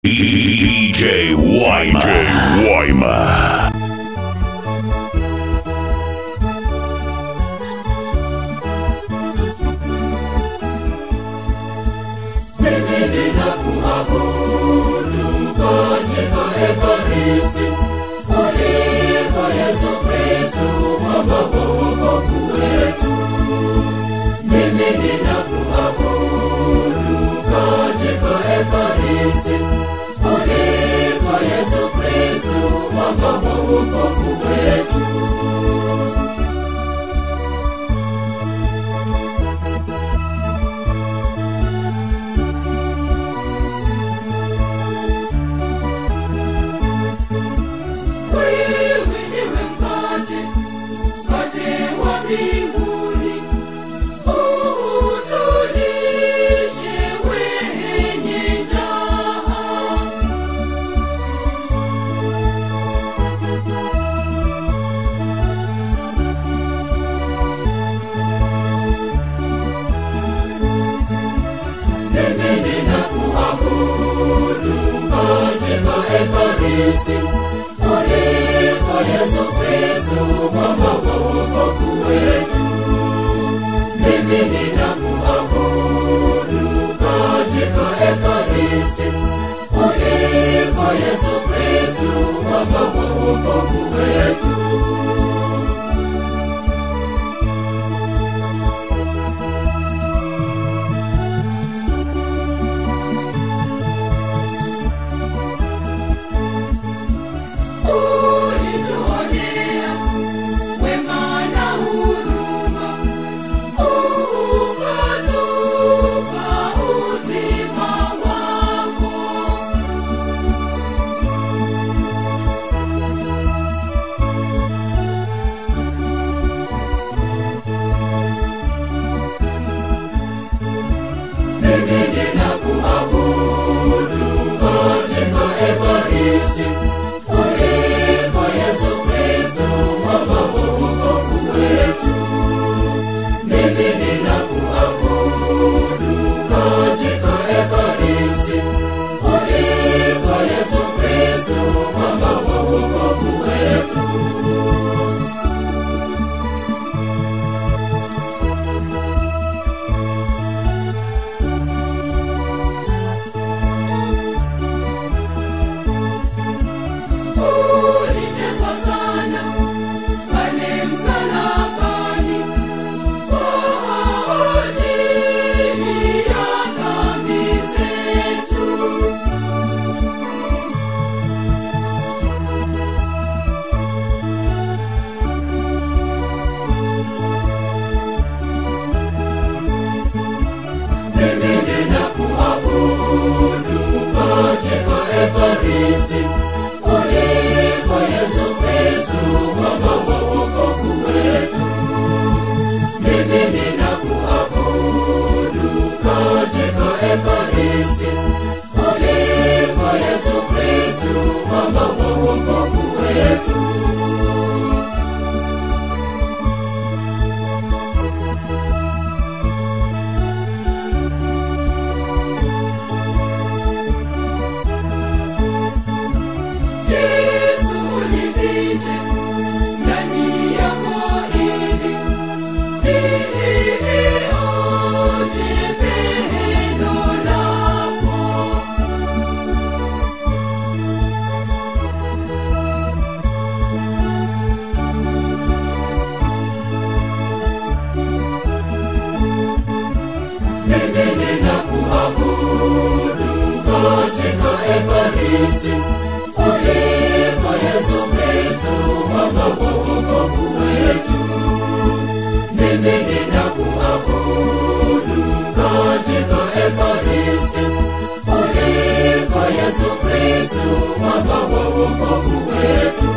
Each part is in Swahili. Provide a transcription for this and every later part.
DJ Wyma. DJ Wyma. Mimi ninakuabudu katika Ekaristi kuliko Yesu Kristo mwamba wa wokovu wetu. Mimi ninakuabudu katika Ekaristi kuliko Yesu Kristo mwamba wa wokovu wetu. Wewe ndiwe mkate, mkate wa mbinguni. Utulishe wenye njaa. Mimi ninakuabudu katika Ekaristi kuliko Yesu Kristo mwamba wa wokovu wetu. Mimi ninakuabudu katika Ekaristi kuliko Yesu Kristo mwamba wa wokovu wetu. Ulituonea wema na huruma, ukatupa uzima wako. Mimi ninakuabudu katika Ekaristi kuliko Yesu Kristo mwamba wa wokovu wetu. Mimi ninakuabudu katika Ekaristi kuliko Yesu Kristo mwamba wa wokovu wetu. Uliteswa sana pale msalabani kwa ajili ya dhambi zetu. Mimi ninakuabudu katika Ekaristi kuliko Yesu Kristo mwamba wa wokovu wetu. Mimi ninakuabudu katika Ekaristi kuliko Yesu Kristo mwamba wa wokovu wetu. Yesu unifiche ndani ya mwili ili onje pendo lako. Mimi ninakuabudu katika Ekaristi kuliko Yesu Kristo mwamba wa wokovu wetu. Mimi ninakuabudu katika Ekaristi kuliko Yesu Kristo mwamba wa wokovu wetu.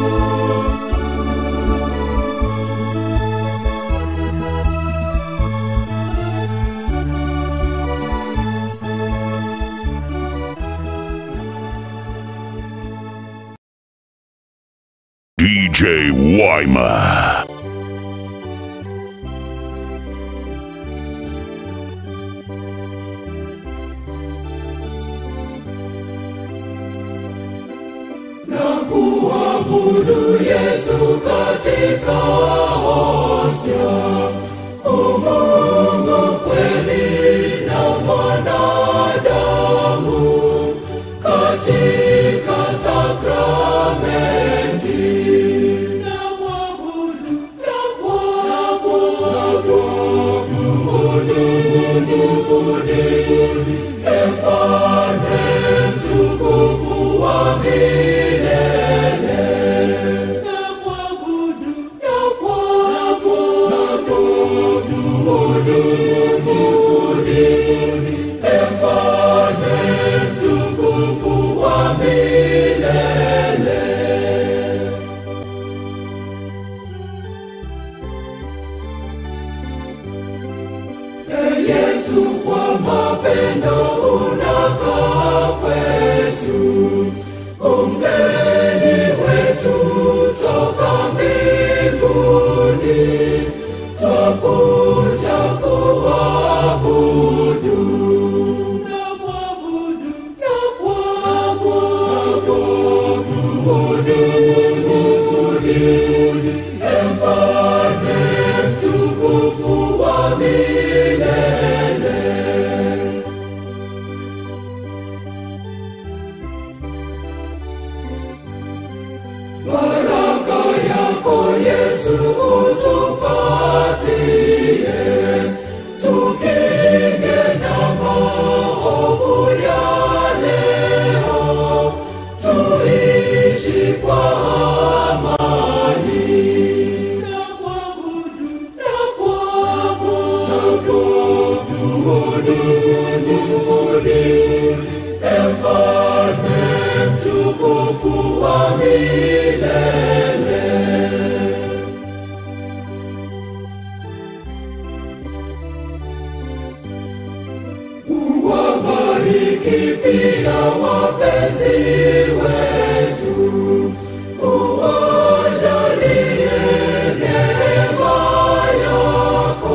DJ Wyma. Mwabudu Yesu katika hostia, umungu kweli na mwanadamu katika sakramenti. Na mwabudu, na kuabudu, Mfalme mtukufu wa milele. Na kuabudu, na kuabudu, Mfalme mtukufu wa milele. Ee Yesu, kwa mapendo unakaa kwetu, umgeni wetu toka mbinguni, twakuja kuabudu. Na kuabudu, na kuabudu, Mfalme mtukufu wa milele. Baraka yako Yesu utupatie, tukinge na maovu ya leo, tuishi kwa amani. Na kuabudu, na kuabudu, Mfalme mtukufu wa milele. Uwabariki pia wapenzi wetu, uwajalie neema yako,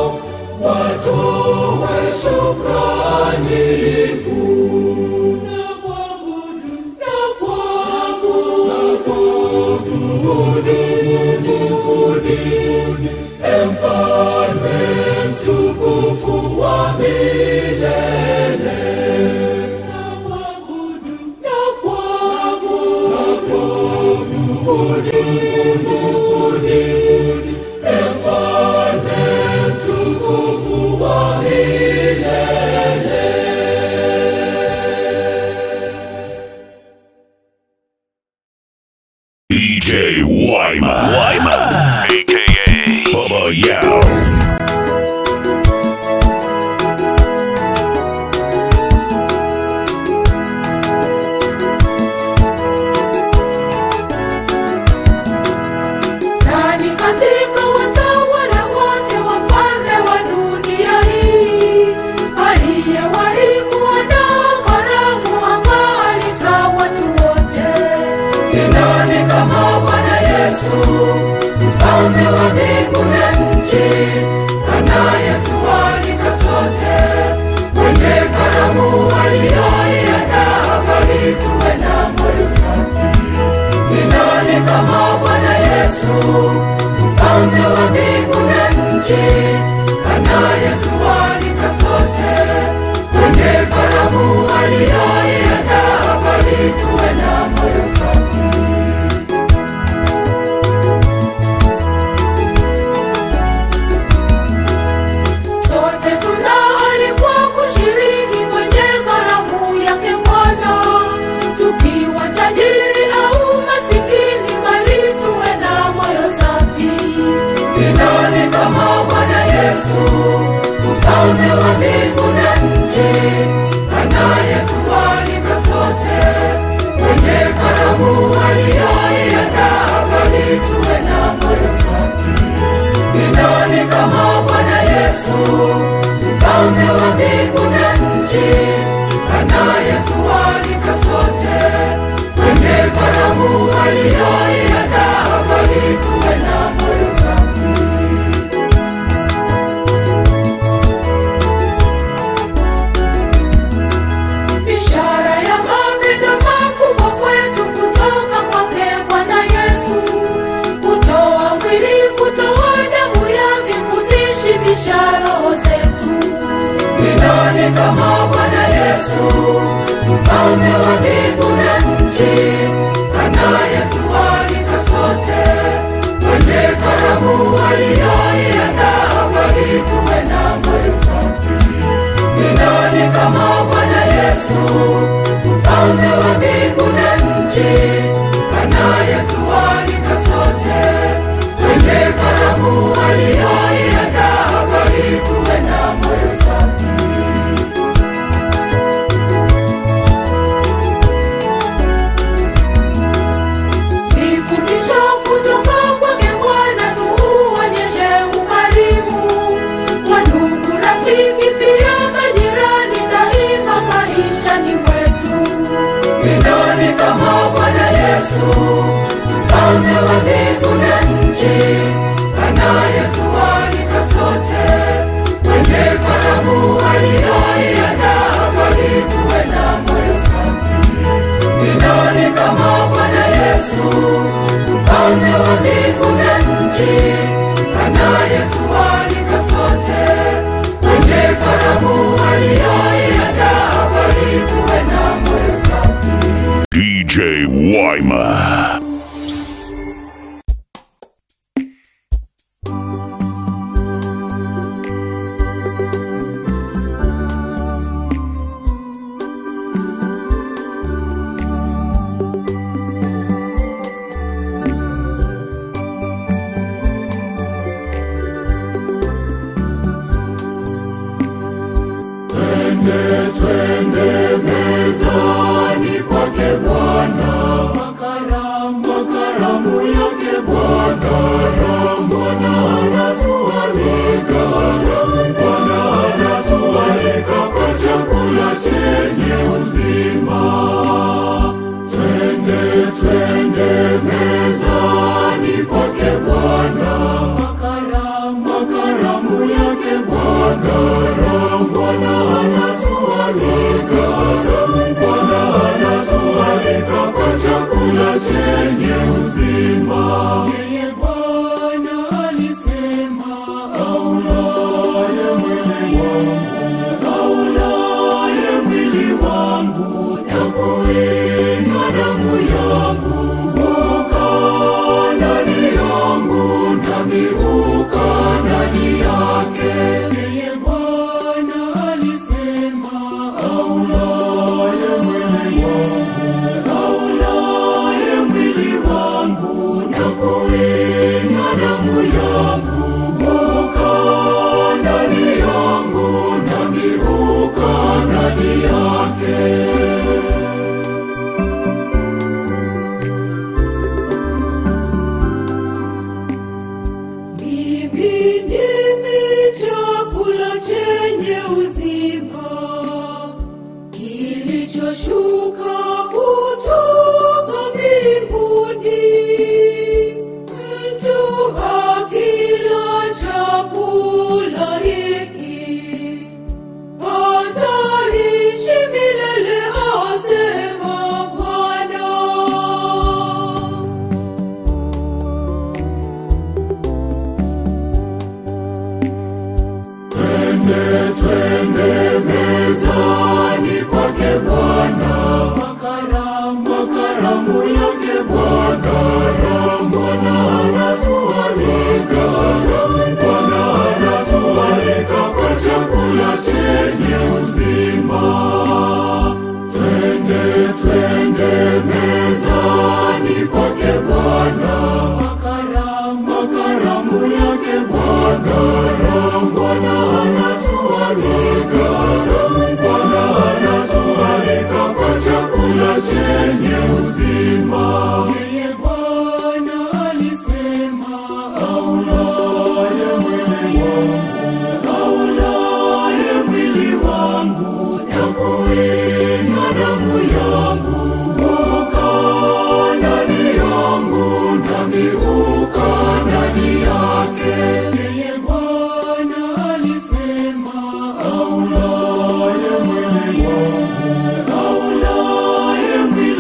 watoe shukrani kuu. Na kuabudu, na kuabudu, Mfalme mtukufu wa milele. Na kuabudu, na kuabudu, Mfalme mtukufu wa milele. DJ Wyman. Wyman. AKA Bubba Yao. Nani katika watawala wote wafalme wa dunia hii aliyewahi kuandaa karamu akaalika watu wote? Ni nani kama Bwana Yesu, mfalme wa mbingu na nchi, anayetualika sote kwenye karamu aliyoiandaa, bali tuwe na moyo safi. Ni nani kama Bwana Yesu, mfalme wa mbingu na nchi, anayetualika sote kwenye karamu aliyoiandaa, bali tuwe na moyo safi. Sote tunaalikwa kushiriki kwenye karamu yake Bwana, tukiwa tajiri au masikini, bali tuwe na moyo safi. Ni nani kama Bwana Yesu, mfalme wa mbingu na nchi, anayetualika sote kwenye karamu aliyoiandaa, bali tuwe na moyo safi. Ni nani kama Bwana Yesu, mfalme wa mbingu na nchi, anayetualika sote kwenye karamu aliyoiandaa, bali tuwe na moyo safi. Ishara ya mapendo makubwa kwetu kutoka kwake Bwana mfalme wa mbingu na nchi, anayetualika sote kwenye karamu aliyoiandaa, bali tuwe na moyo safi. Ni nani kama Bwana Yesu, mfalme wa mbingu na nchi, anayetualika sote kwenye karamu aliyoiandaa, bali tuwe na moyo safi. Nifundisho kutoka kwake Bwana, tuuonyeshe ukarimu kwa ndugu, rafiki, pia majirani, daima maishani mwetu. Ni nani kama Bwana Yesu, mfalme wa mbingu na nchi, anayetualika sote kwenye karamu aliyoiandaa, bali tuwe na moyo safi. Ni nani kama Bwana Yesu, mfalme wa mbingu na nchi, anayetualika sote kwenye karamu aliyoiandaa, bali tuwe na moyo safi. DJ Wyman. mezani kwake Bwana, kwa karamu kwa karamu yake Bwana, Bwana anatualika, Bwana anatualika kwa chakula chenye uzima. Twende twende mezani kwake Bwana, kwa karamu kwa karamu yake Bwana, Bwana anatualika, Bwana anatualika kwa chakula chenye uzima. Yeye Bwana alisema, aulaye mwili wangu, aulaye mwili wangu na kuinywa damu yangu, ukaa ndani yangu nami ukaa ndani yake. Yeye Bwana alisema, aulaye mwili wangu, aulaye mwili wangu na kuinywa damu yangu, ukaa ndani yangu nami ukaa ndani yake. Mimi ndimi chakula chenye uzima kilichoshuka kutoka mbinguni. Mtu akila chakula hiki ataishi milele, asema Bwana. Twende twende mezani kwake Bwana, kwa karamu kwa karamu yake Bwana, Bwana anatualika, Bwana anatualika kwa chakula chenye uzima. Twende twende mezani kwake Bwana, kwa karamu kwa karamu yake Bwana, Bwana anatualika, Bwana anatualika kwa chakula chenye uzima. Yeye Bwana alisema, aulaye mwili wangu, aulaye mwili wangu na kuinywa damu yangu, ukaa ndani yangu nami ukaa ndani yake. Yeye Bwana alisema, aulaye mwili wangu, aulaye mwili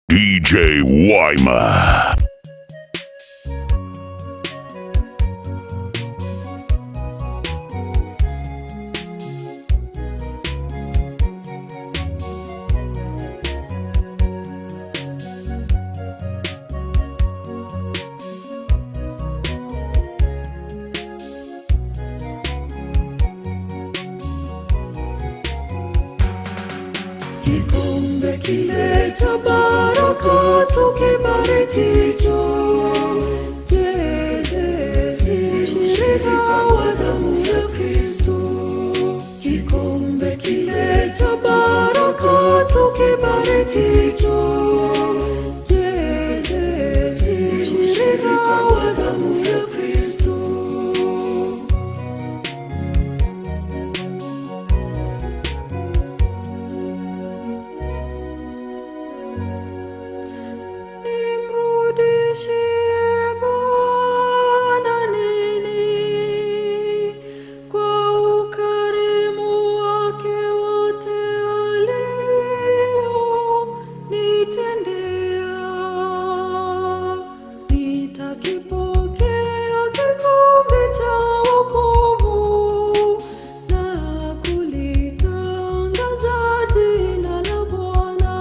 DJ Wyma. kikombe kile cha baraka tukibarikicho je je si shirika wa damu ya kristo kikombe kile cha baraka tukibarikicho je je si shirika wa damu ya kristo nimrudishie Bwana nini kwa ukarimu wake wote alionitendea. Nitakipokea kikombe cha wokovu na kulitangaza jina la Bwana.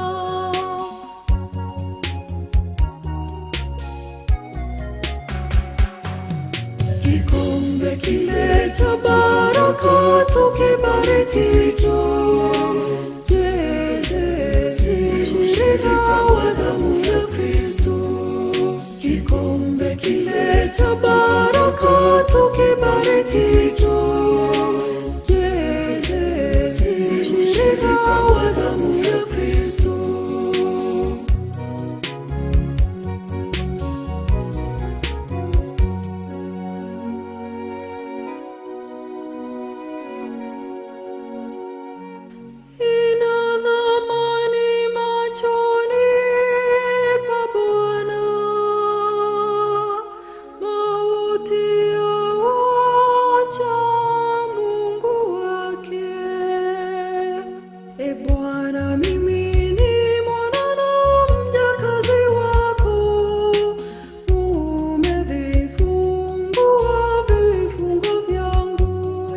kikombe kile cha baraka tukibarikicho je je si shirika wa damu ya kristo kikombe kile cha baraka tukibarikicho je je si shirika wa damu ya kristo ina dhamani machoni pa Bwana, mauti ya wacha Mungu wake. E Bwana, mimi ni mwana na mjakazi wako, umevifungua vifungo vyangu.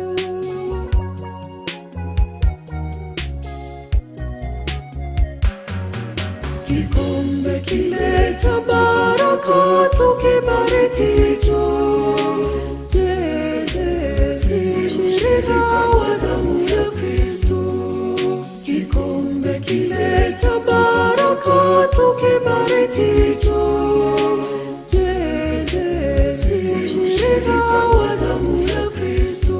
kikombe kile cha baraka tukibarikicho je je si shirika wa damu ya kristo kikombe kile cha baraka tukibarikicho je je si shirika wa damu ya kristo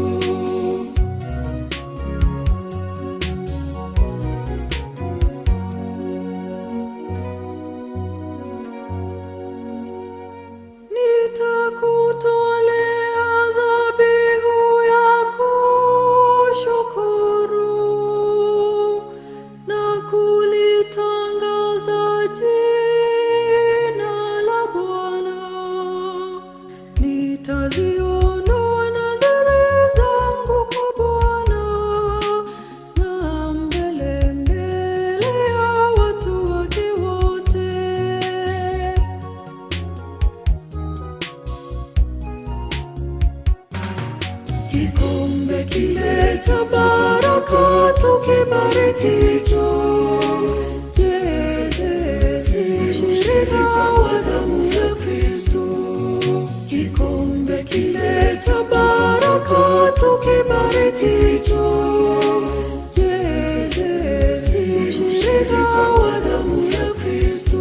nitakutolea dhabihu ya kushukuru na kulitangaza jina la Bwana. Nitaziondoa nadhiri zangu kwa Bwana na mbele mbele ya watu wake wote. kikombe kile cha baraka tukibarikicho je je si shirika wa damu ya kristo kikombe kile cha baraka tukibarikicho je je si shirika wa damu ya kristo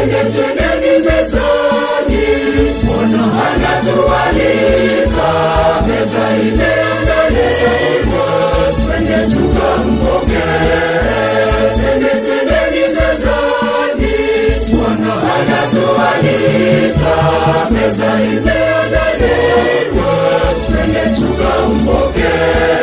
twende twendeni mezani bwana anatualika meza imeandaliwa twende tukampokee twende twendeni mezani bwana anatualika meza imeandaliwa twende tukampokee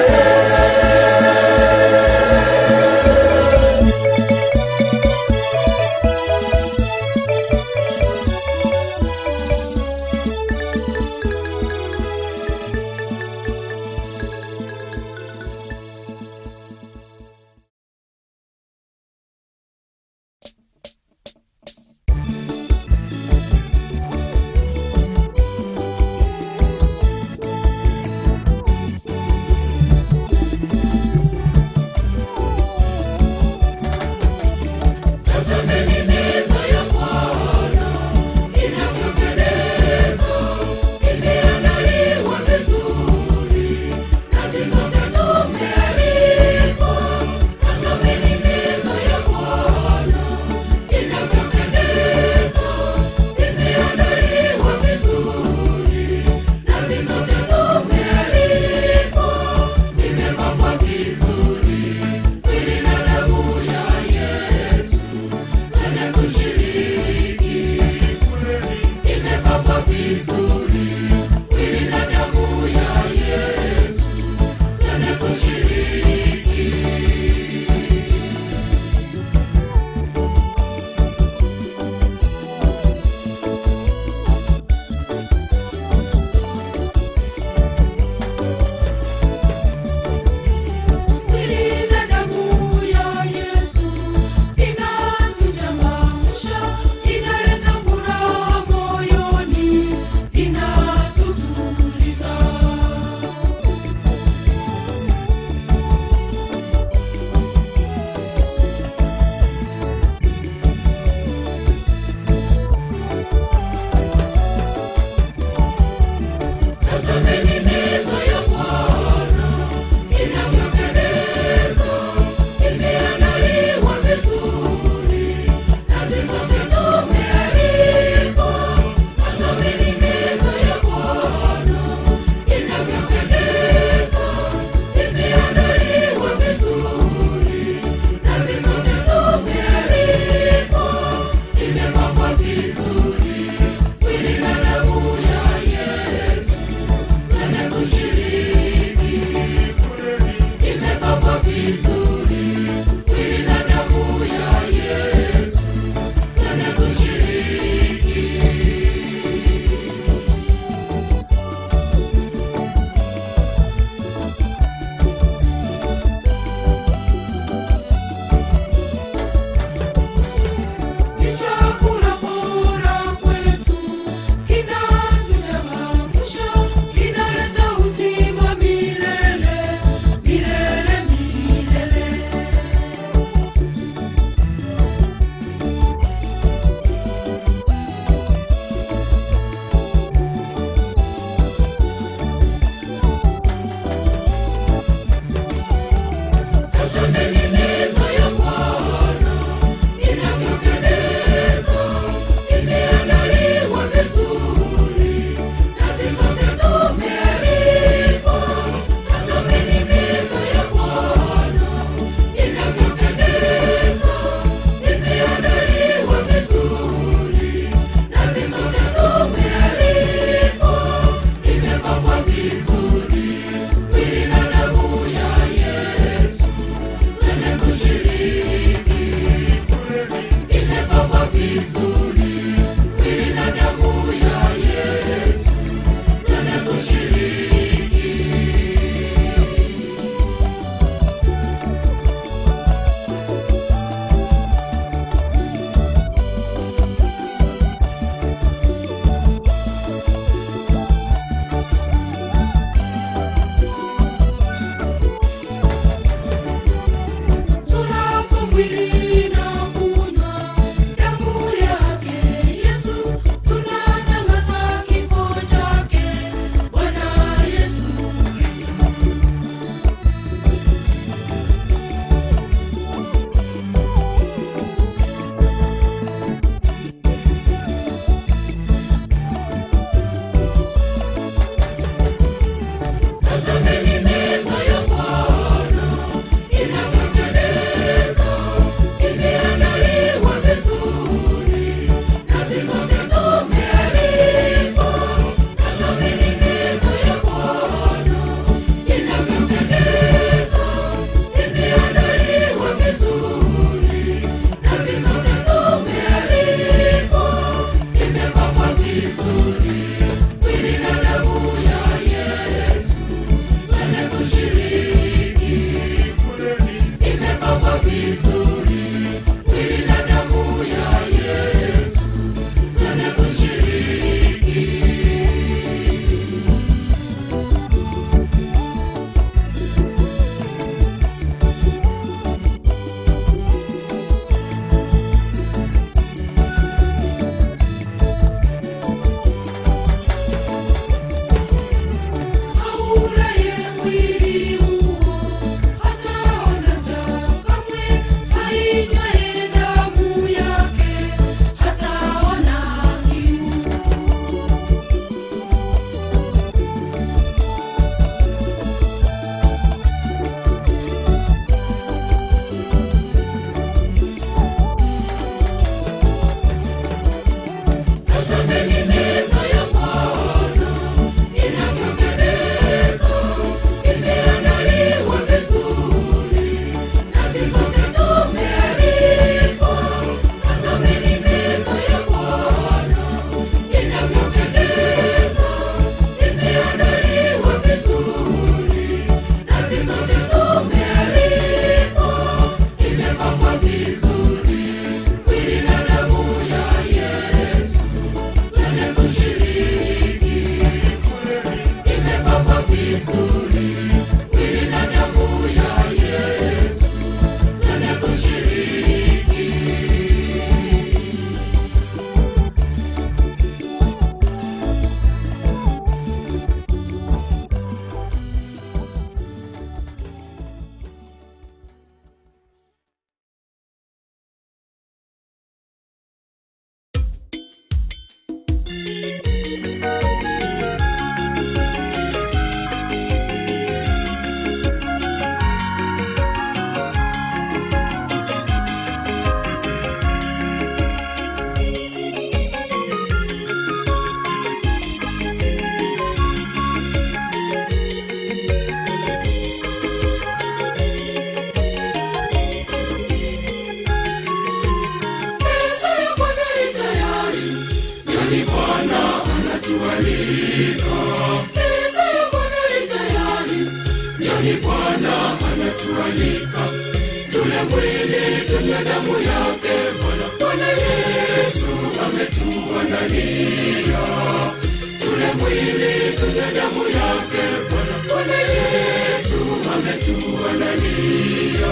mwili tunywe damu yake Bwana. Bwana Yesu ametuandalia. Tule mwili tunywe damu yake Bwana. Bwana Yesu ametuandalia.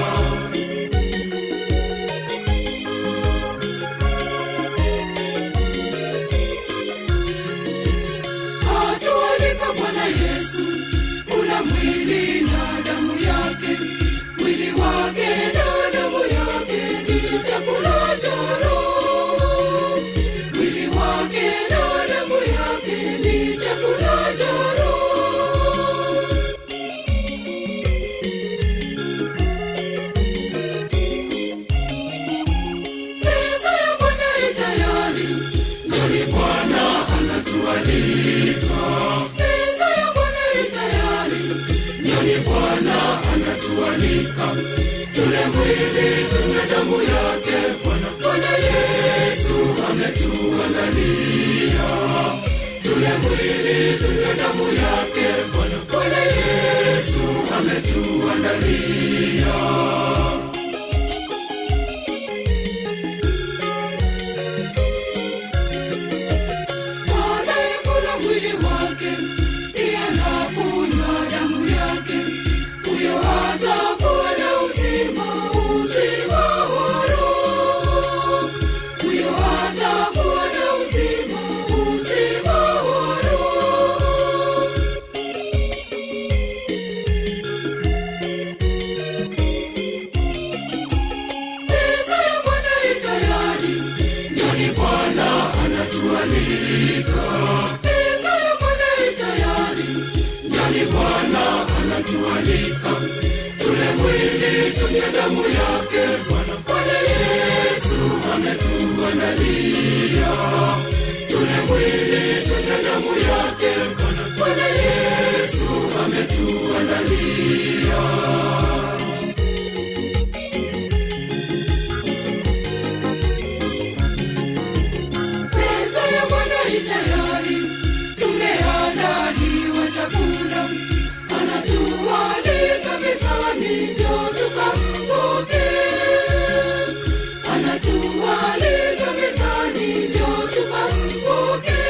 atualika Bwana Yesu, kula mwili na damu yake, mwili wake na damu yake ni chakula cha roho. Mwili wake na damu yake ni chakula cha roho. Meza ya Bwana i tayari, njoni Bwana anatualika. Meza ya Bwana i tayari, njoni Bwana anatualika. Tule mwili tunywe damu yake Bwana. Bwana Yesu ametuandalia. Tule mwili tunywe damu yake Bwana. Bwana Yesu ametuandalia. anayekula mwili wake pia na kunywa damu yake huyo atakuwa na uzima uzima wa roho huyo atakuwa na uzima uzima wa roho meza ya Bwana i tayari, njoni Bwana anatualika. Meza ya Bwana i tayari, njoni Bwana anatualika. Tule mwili tunywe damu yake Bwana. Bwana Yesu ametuandalia. Tule mwili tunywe damu yake Bwana. Bwana Yesu ametuandalia. meza ya Bwana i tayari, tumeandaliwa chakula, anatualika mezani, njoo tukampokee. Anatualika mezani, njoo tukampokee.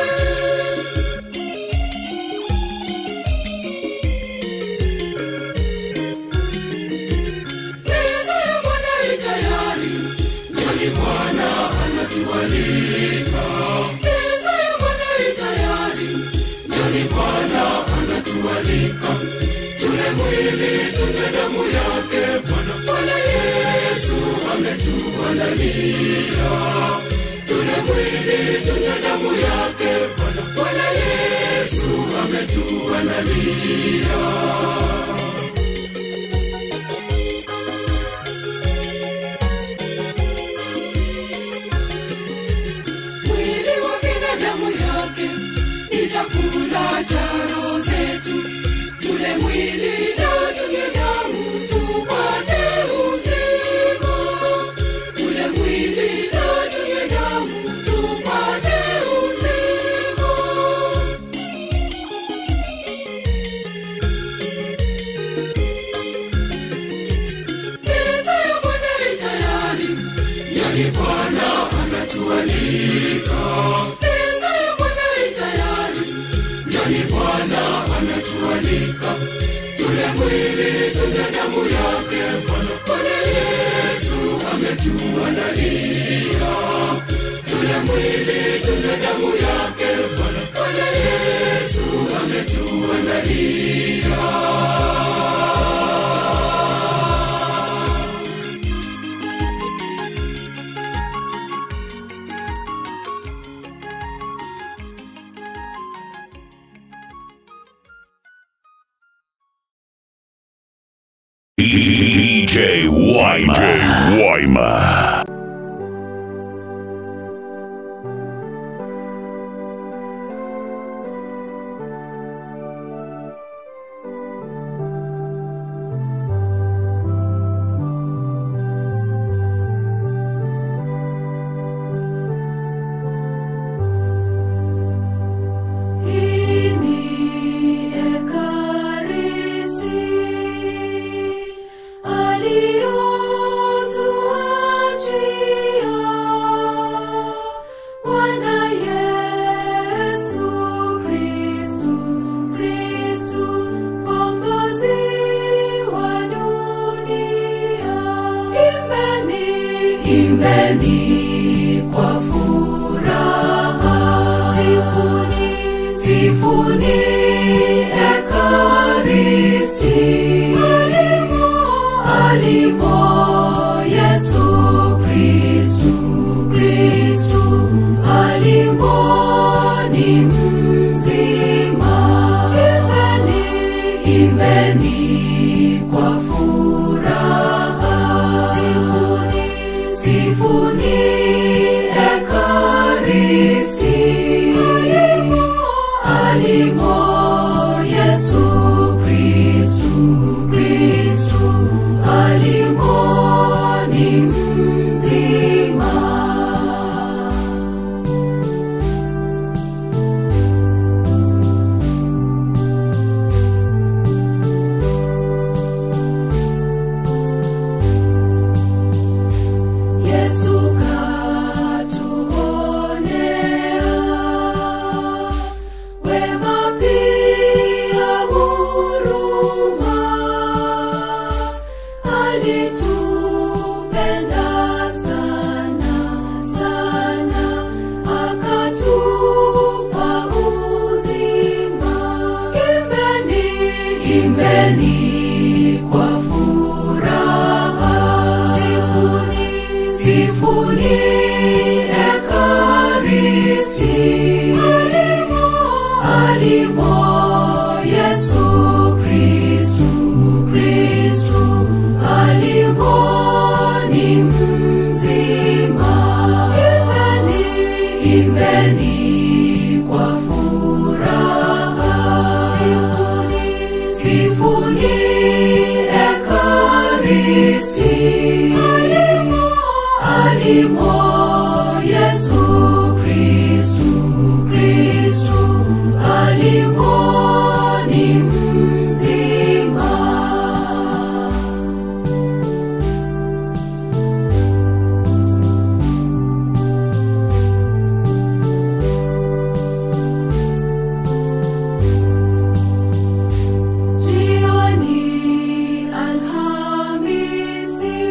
meza ya Bwana i tayari, njoni Bwana anatualika. Meza ya Bwana i tayari, njoni Bwana anatualika. Tule mwili tunywe damu yake Bwana. Bwana Yesu ametuandalia. Tule mwili tunywe damu yake Bwana. Bwana Yesu ametuandalia. mwili wake na damu yake ni chakula cha roho zetu. Tule mwili na tunywe damu tupate uzima. Tule mwili na tunywe damu tupate uzima. meza ya Bwana i tayari, njoni Bwana anatualika. Meza ya Bwana i tayari, njoni Bwana anatualika. Tule mwili tunywe damu yake Bwana. Bwana Yesu ametuandalia. Tule mwili tunywe damu yake Bwana. Bwana Yesu ametuandalia. DJ Wyman. DJ Wyman. Hii ni Ekaristi aliyo imbeni kwa furaha sifuni ekaristi alimo yesu kristu kristu alimo ni mzima Jioni Alhamisi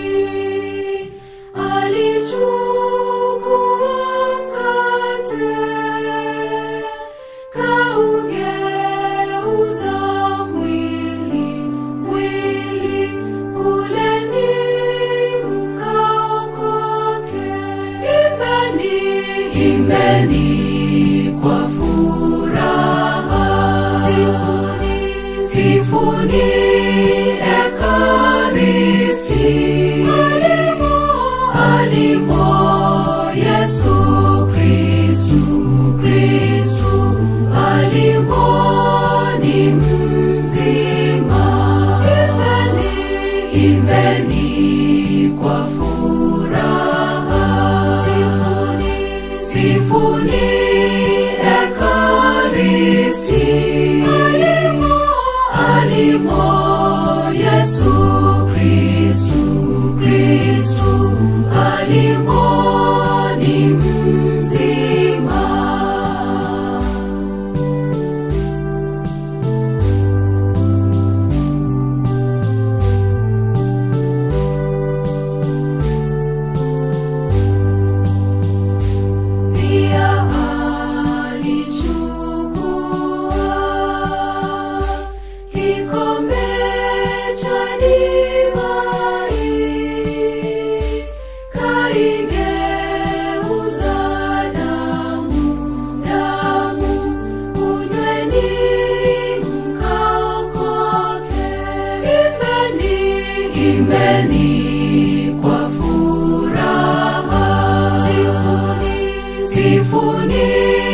alichukua mkate kaugeuza mwili mwili kuleni mkaokoke imbeni imbeni kwa furaha sifuni sifuni ekaristi alimo alimo yesu kristu kristu alimo ni mzima imbeni imbeni kwa furaha sifuni sifuni ekaristi alimo alimo yesu kristu kristu alimo ni mzima pia alichukua kikombe cha divai kaigeuza damu damu kunyweni mkaokoke imbeni imbeni kwa furaha sifuni sifuni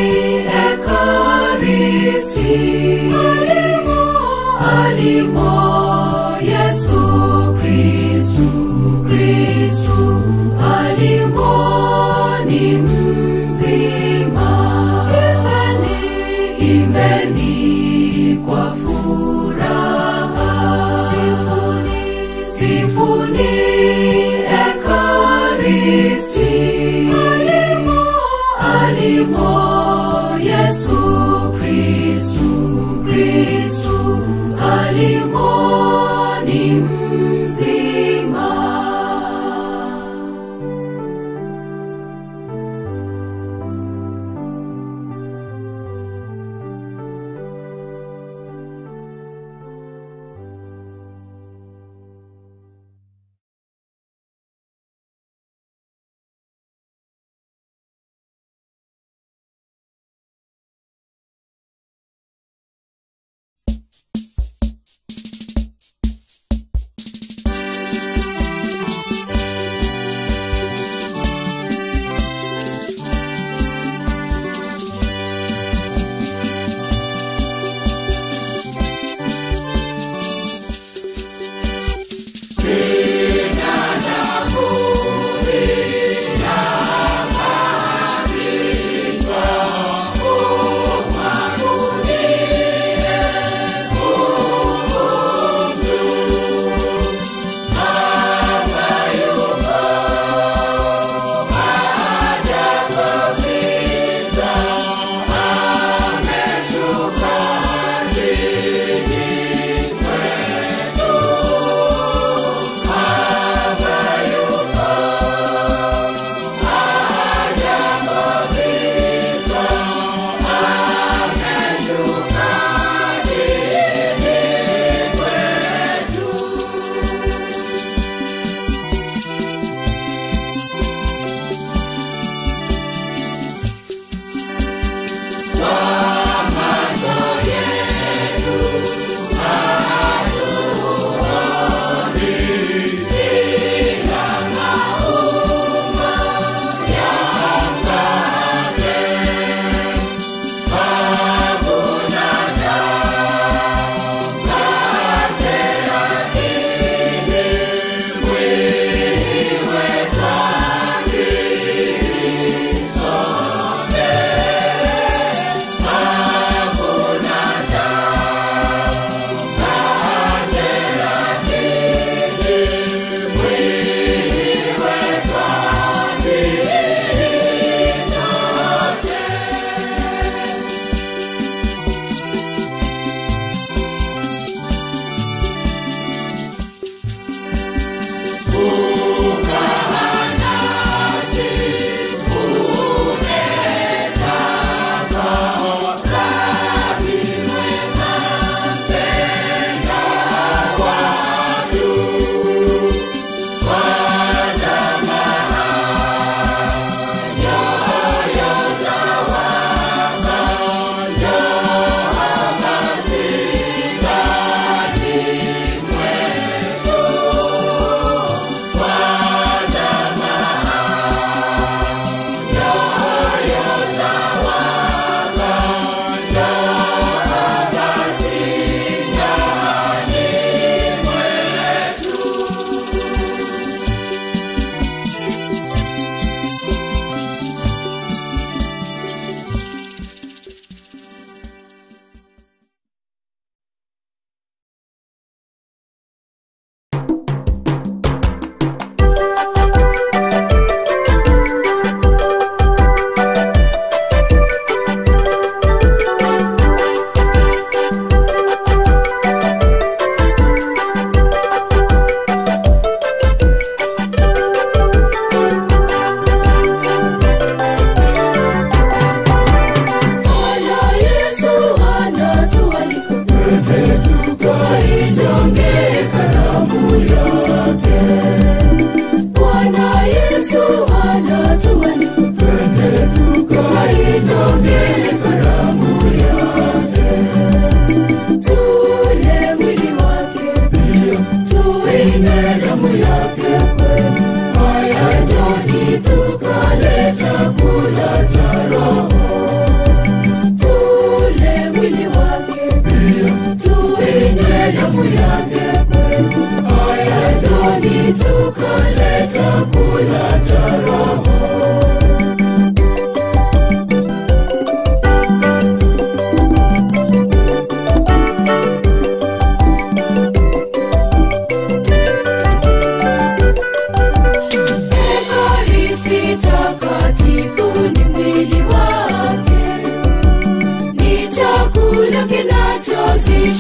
ekaristi alimo alimo yesu kristu kristu alimo ni mzima imbeni imbeni kwa furaha sifuni sifuni ekaristi alimo alimo yesu kristu kristu alimo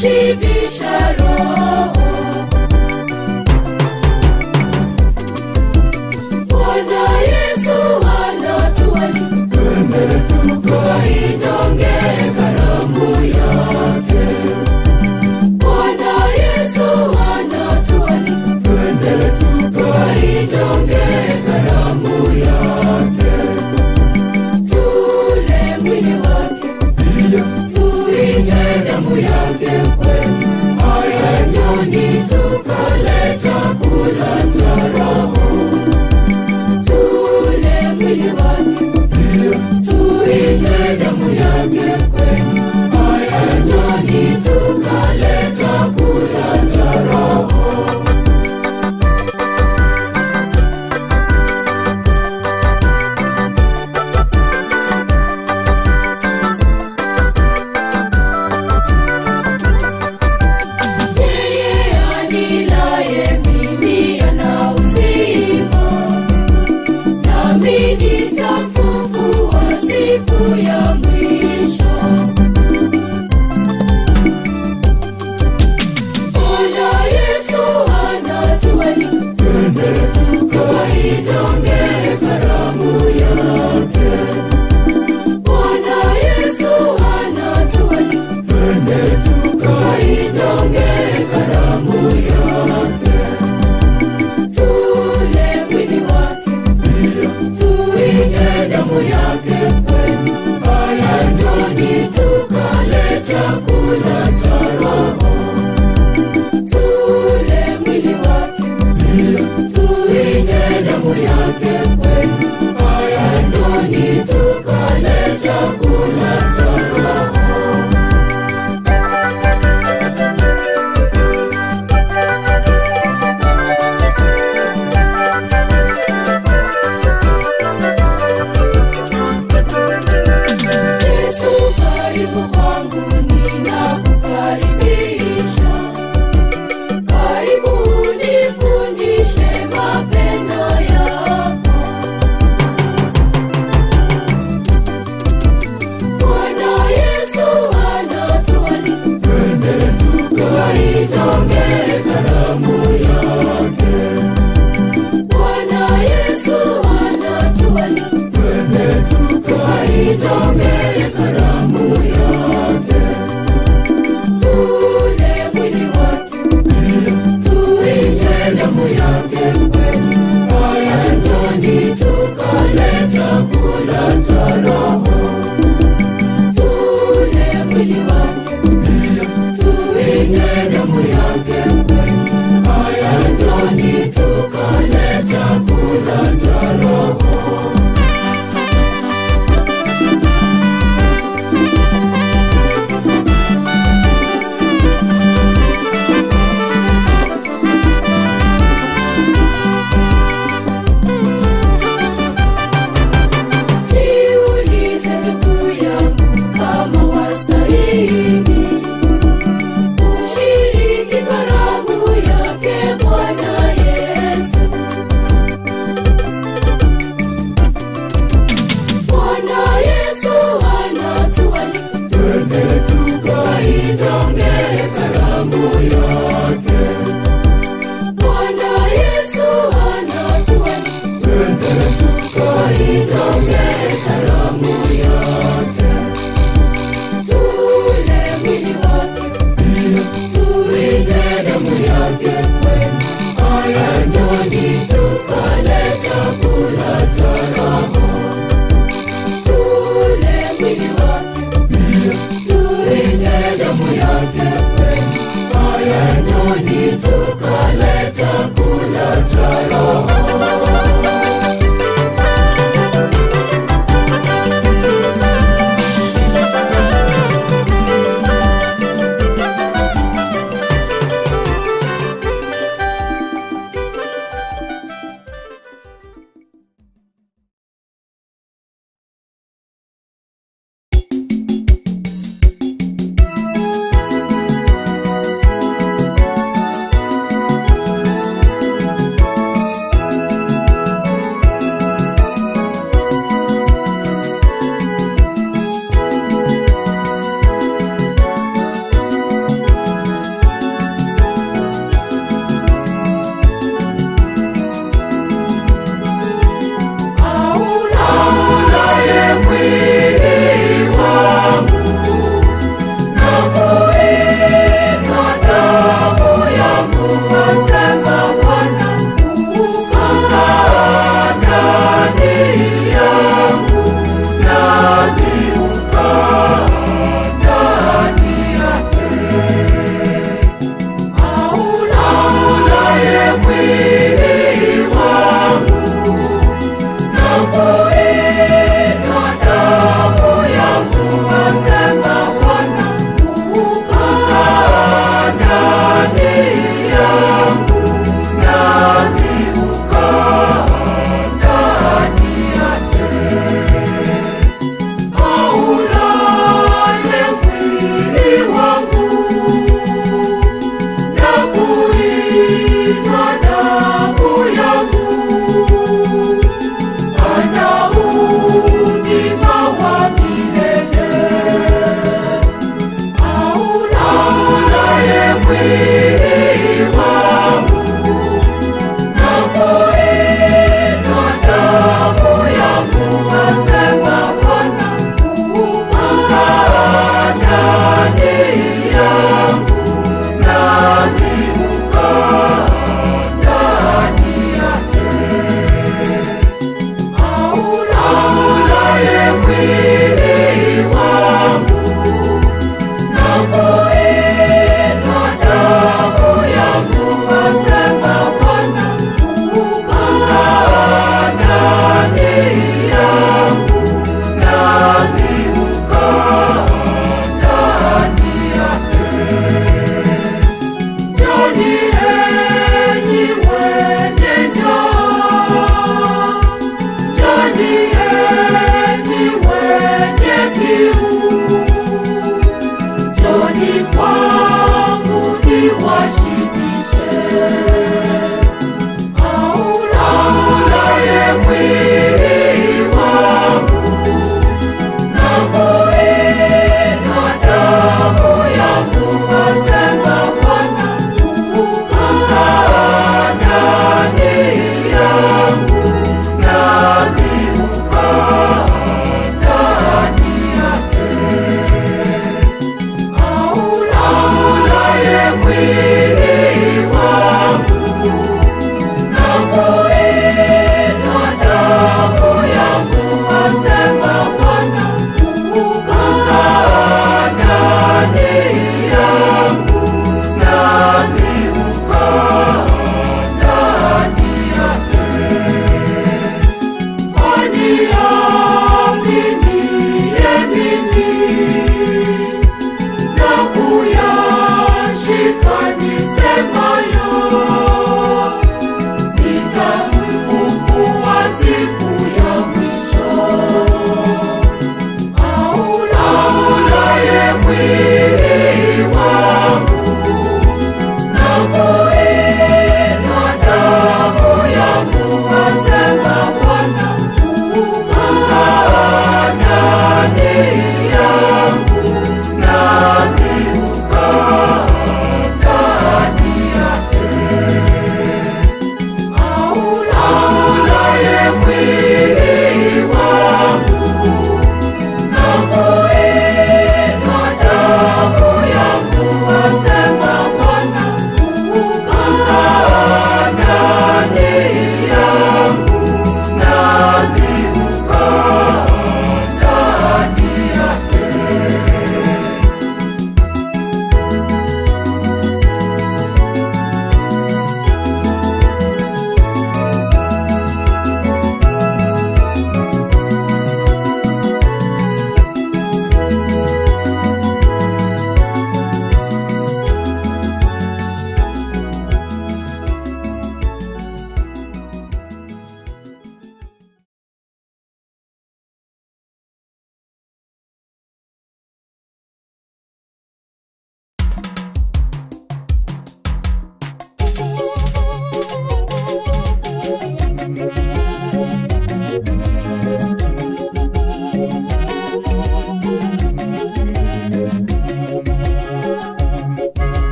kushibisha roho. Bwana Yesu anatualika tukaitonge karamu yake. Bwana Yesu anatualika tukaitonge karamu yake. Tule mwili wake tuinywe damu yake kweli. Haya njoni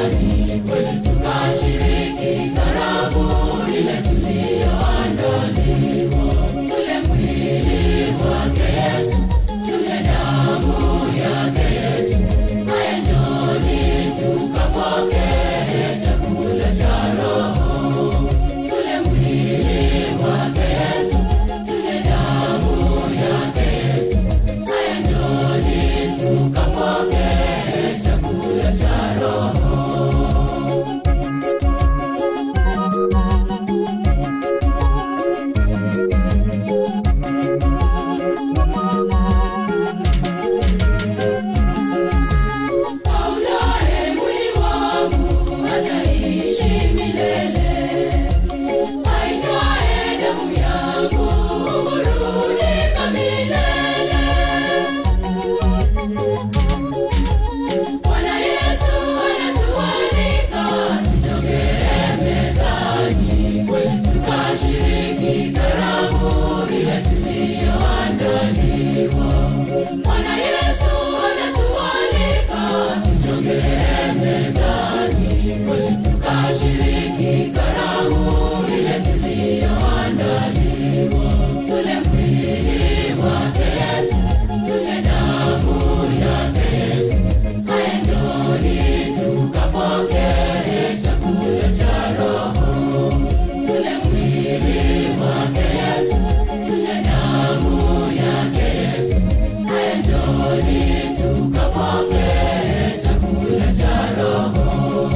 ndani tukashiriki karamu ile tuliyoandaliwa tule mwili wake yesu tule damu yake yesu haya njoni tukapokee chakula cha roho tule mwili wake yesu tule damu yake yesu haya njoni tukapokee chakula cha roho Aulaye mwili wangu ataishi milele, ainywaye damu yangu huburudika milele. Bwana Yesu anatualika tujongee mezani, tukashiriki karamu ile tuliyoandaliwa. Bwana Yesu anatualika tujongee mezani, tukashiriki karamu ile tuliyoandaliwa. Tule mwili wake Yesu, tule damu yake Yesu. Haya njoni tukapokee chakula cha Roho. Tule mwili wake Yesu, tule damu yake Yesu. Haya njoni tukapokee chakula cha Roho.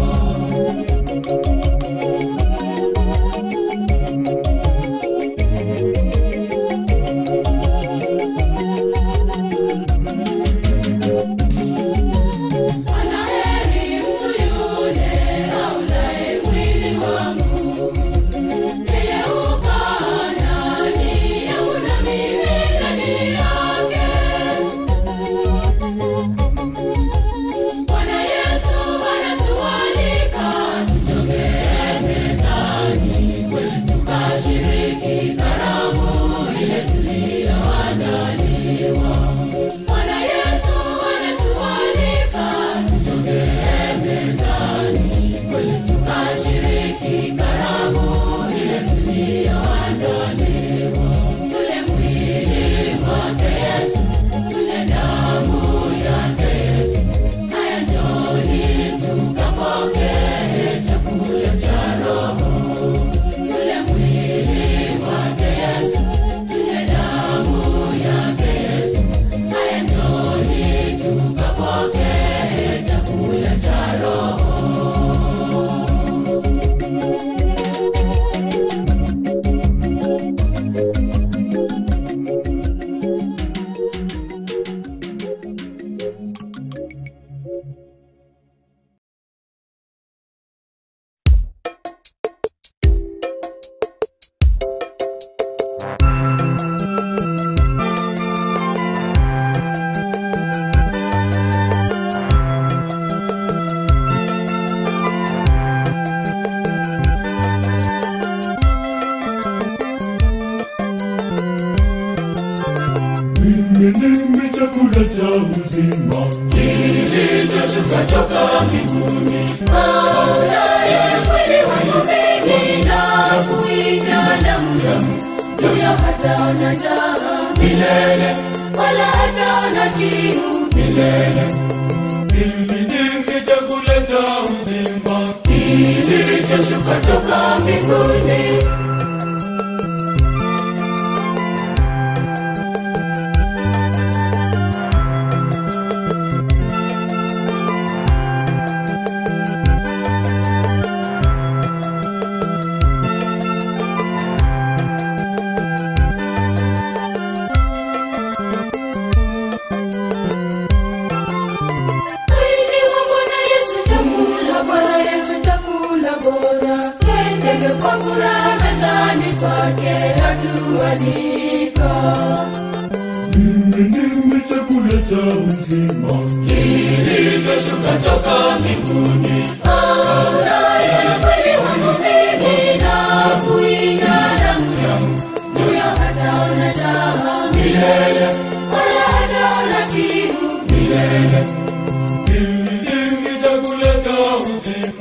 Anaheri mtu yule aulaye mwili wangu, yeye hukaa ndani yangu na mimi ndani yake. Bwana Yesu anatualika tujongee mezani, tukashiriki karamu ile tuliyoandaliwa. Bwana Yesu anatualika tujongee mezani, tukashiriki karamu ile tuliyoandaliwa. Tule mwili wake Yesu, tule damu yake Yesu. Haya njoni tukapokee chakula cha Roho. Tule mwili wake Yesu, tule damu yake Yesu. Haya njoni tukapokee chakula cha Roho. Mimi ndimi chakula cha uzima, Kilichoshuka toka mbinguni. Aulaye mwili wangu mimi na kuinywa damu yangu, huyo hataona njaa milele, wala hataona kiu milele. mimi ndimi chakula cha uzima, Kilichoshuka toka mbinguni. Mwili wa Bwana Yesu chakula, Bwana Yesu chakula bora. Twendege kwa furaha mezani kwake hatualika. mimi ndimi chakula cha uzima, Kilichoshuka toka mbinguni. Aulaye mwili wangu mimi na kuinywa damu yangu, huyo hataona njaa milele, wala hataona kiu milele. mimi ndimi chakula cha uzima.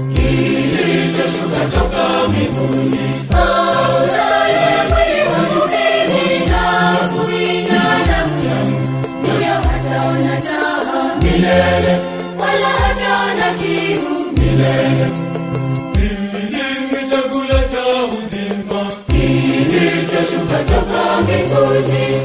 kilichoshuka toka mbinguni. Aulaye mwili wangu mimi na kuinywa damu yangu, huyo hataona njaa milele, wala hataona kiu milele. Mimi ndimi chakula cha uzima. kilichoshuka toka mbinguni.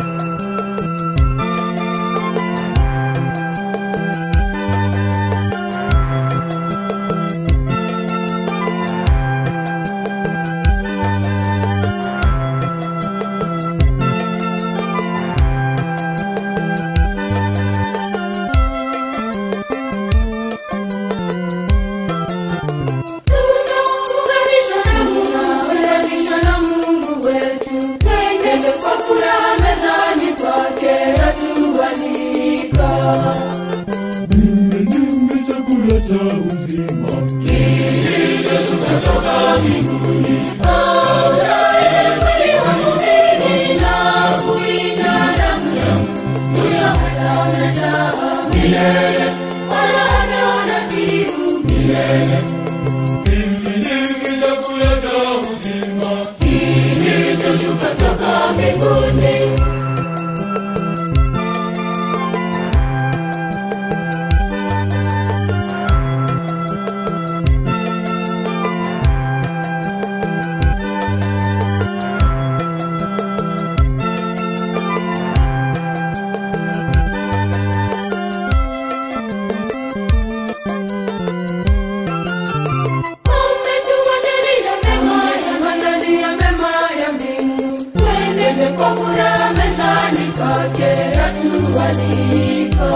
Tunaunganishwa na Mungu, tunaunganishwa na Mungu wetu. Twende kwa furaha mezani pake atualika. Mimi ndimi chakula cha uzima. Aulaye mwili wangu mimi na kuinywa damu yangu, huyo hataona njaa milele, wala hataona kiu milele. Mimi ndimi chakula cha uzima. kilichoshuka toka mbinguni. Umetuandalia mema ya maandalia mema ya mbingu. Twende kwa furaha mezani pake atualika.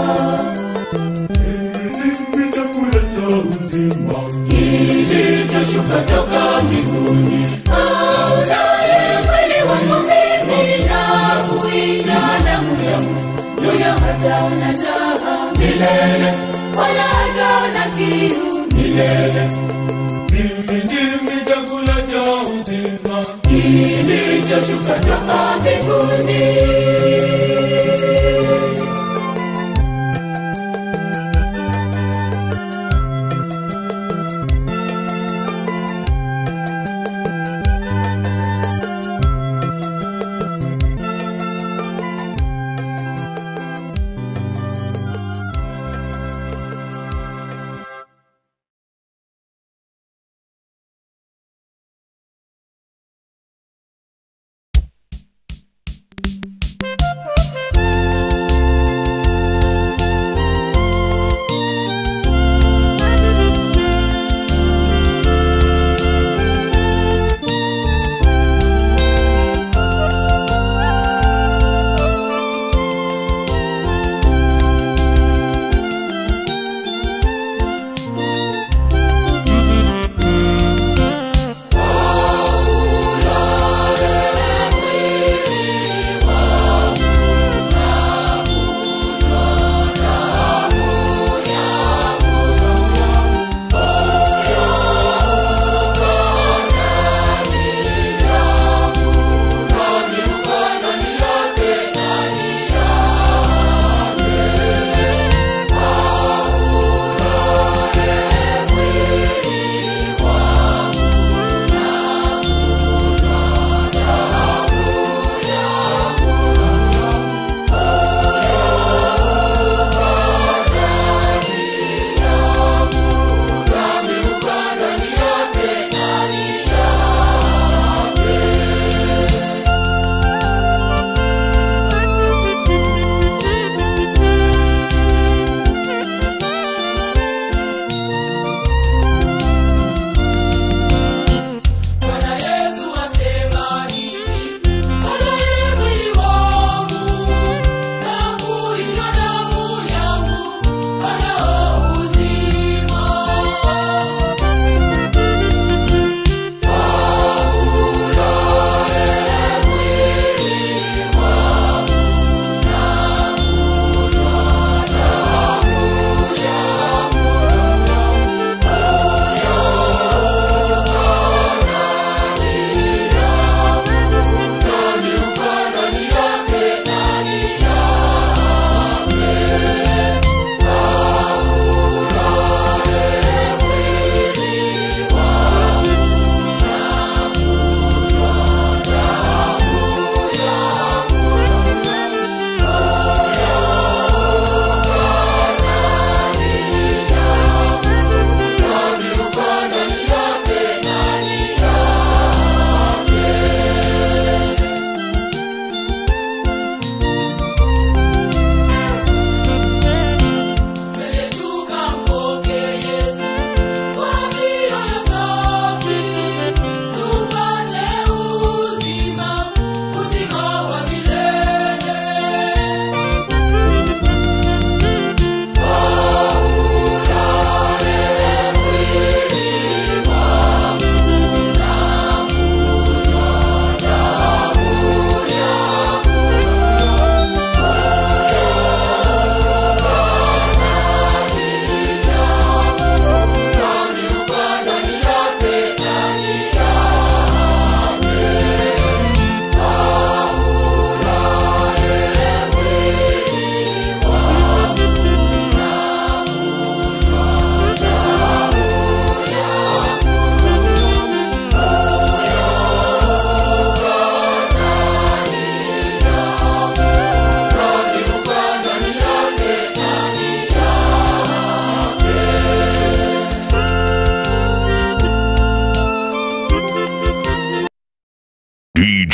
Mimi ndimi chakula cha uzima. Kilichoshuka toka mbinguni. Aulaye mwili wangu mimi na kuinywa damu yangu, huyo hataona njaa milele, wala hataona kiu milele. Mimi ndimi chakula cha uzima. kilichoshuka toka mbinguni.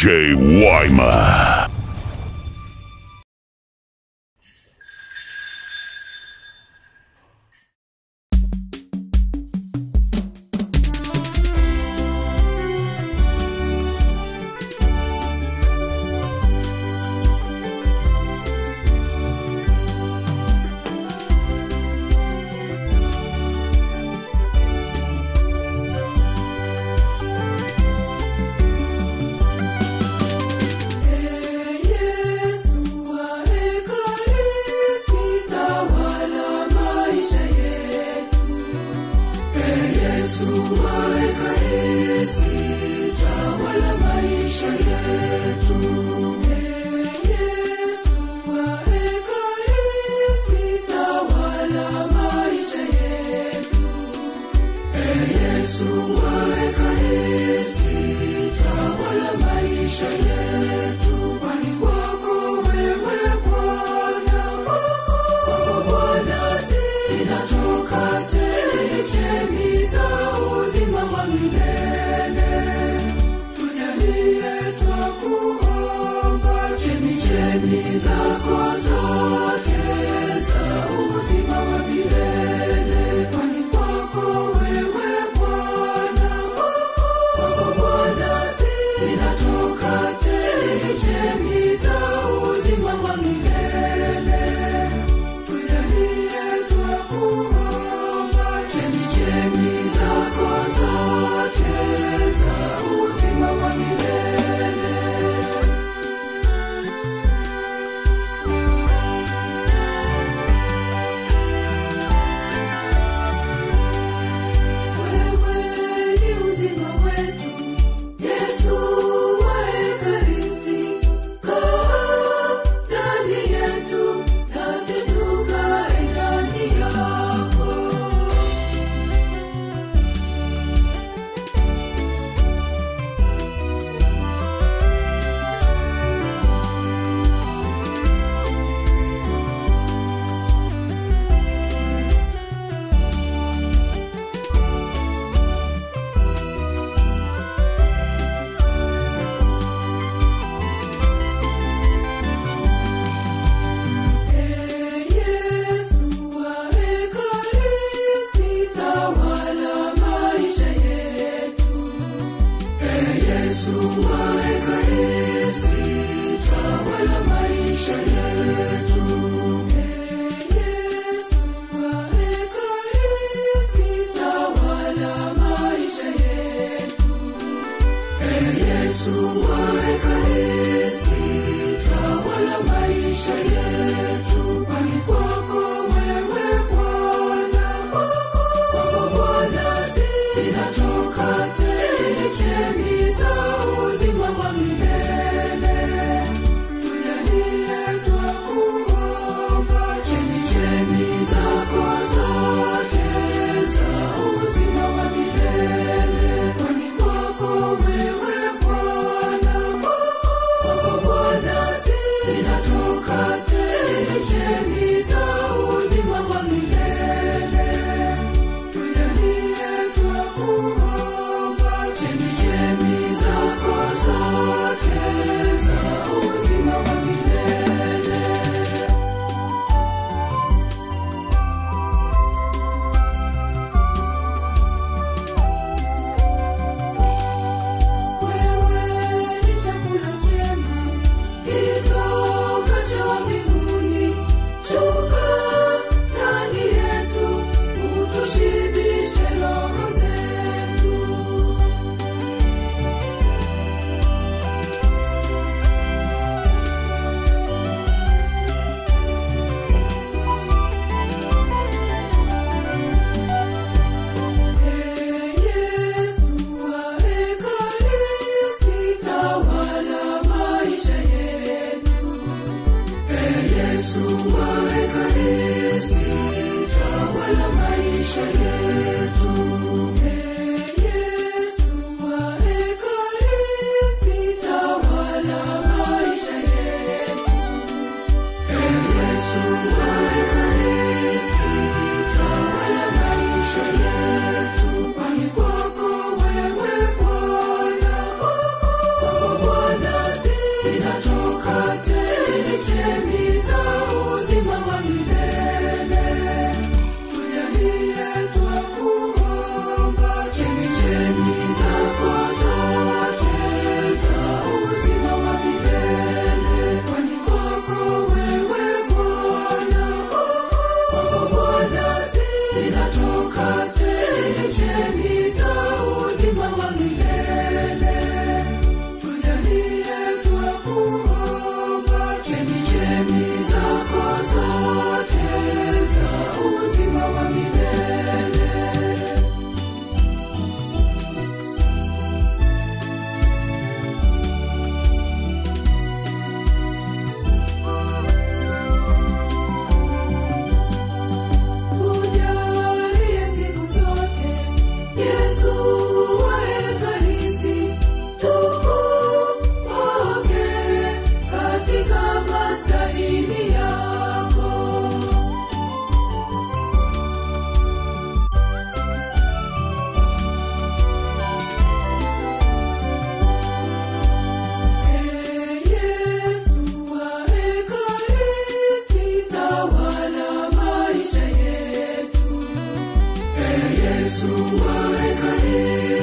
Wyma. Yesu wa Ekaristi, tawala maisha yetu. Yesu wa Ekaristi, tawala maisha yetu. Yesu wa Ekaristi, tawala maisha yetu. Yesu wa Ekaristi, tawala maisha yetu. Kwani kwako wewe Bwana, kwako Bwana zinatoka chemchemi za uzima wa milele. Tujalie twakuomba chemchemi zako zote za uzima wa milele. Kwani kwako wewe Bwana, kwako Bwana zinatoka chemchemi za uzima wa milele. Tujalie twakuomba chemchemi zako zote za uzima wa milele. Wewe ni uzima wetu, Yesu wa Ekaristi. Kaa ndani yetu, nasi tukae ndani yako. Yesu wa Ekaristi, tawala maisha yetu. Yesu wa Ekaristi, tawala maisha yetu. Yesu wa Ekaristi, tawala maisha yetu. Yesu wa Ekaristi, tawala maisha yetu. Kwani kwako wewe Bwana, kwako Bwana zinatoka chemchemi za uzima wa milele. Tujalie twakuomba chemchemi zako zote za uzima wa milele. Kwani kwako wewe Bwana, kwako Bwana zinatoka chemchemi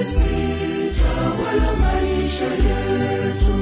Ekaristi, tawala maisha yetu.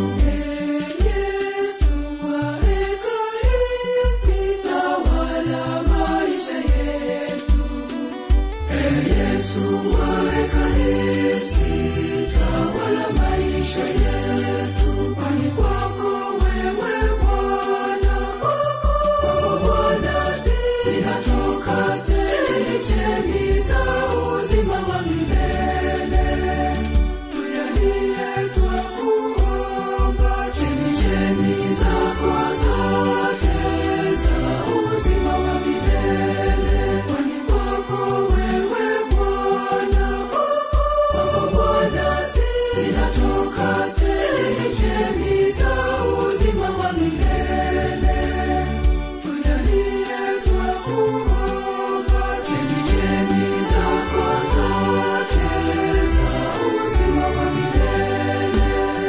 Yesu wa Ekaristi, tawala maisha yetu. Yesu wa Ekaristi, tawala maisha yetu. Kwani kwako wewe Bwana, kwako Bwana zinatoka chemchemi za uzima wa milele. Tujalie twakuomba, chemchemi zako zote za uzima wa milele. Kwani kwako wewe Bwana, kwako Bwana zinatoka chemchemi za uzima wa milele. Tujalie twakuomba, chemchemi zako zote za uzima wa milele.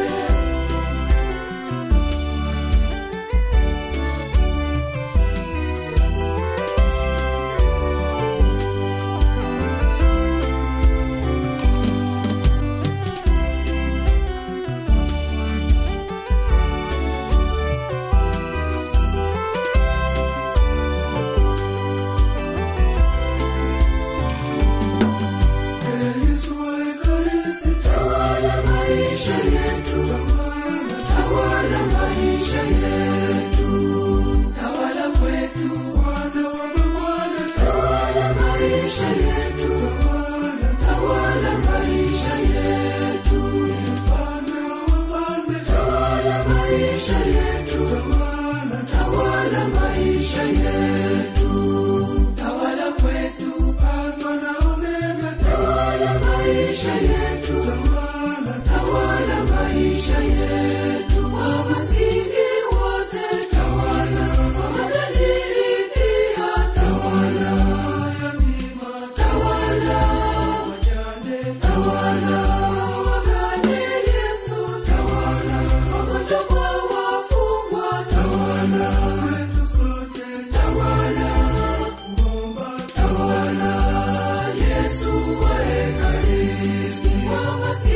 Yesu wa Ekaristi, tawala maisha yetu, tawala maisha yetu, tawala kwetu, Bwana wa mabwana, tawala maisha yetu, tawala maisha yetu, mfalme wa wafalme, tawala maisha yetu, tawala maisha yetu, tawala kwetu, Alfa na Omega, tawala maisha yetu, tawala maisha yetu, kwa maskini wote tawala, kwa matajiri pia tawala, yatima tawala, wajane tawala, wagane Yesu tawala, wagonjwa kwa wafungwa tawala, kwetu sote tawala, kuomba tawala, Yesu wa Ekaristi, kwa maskini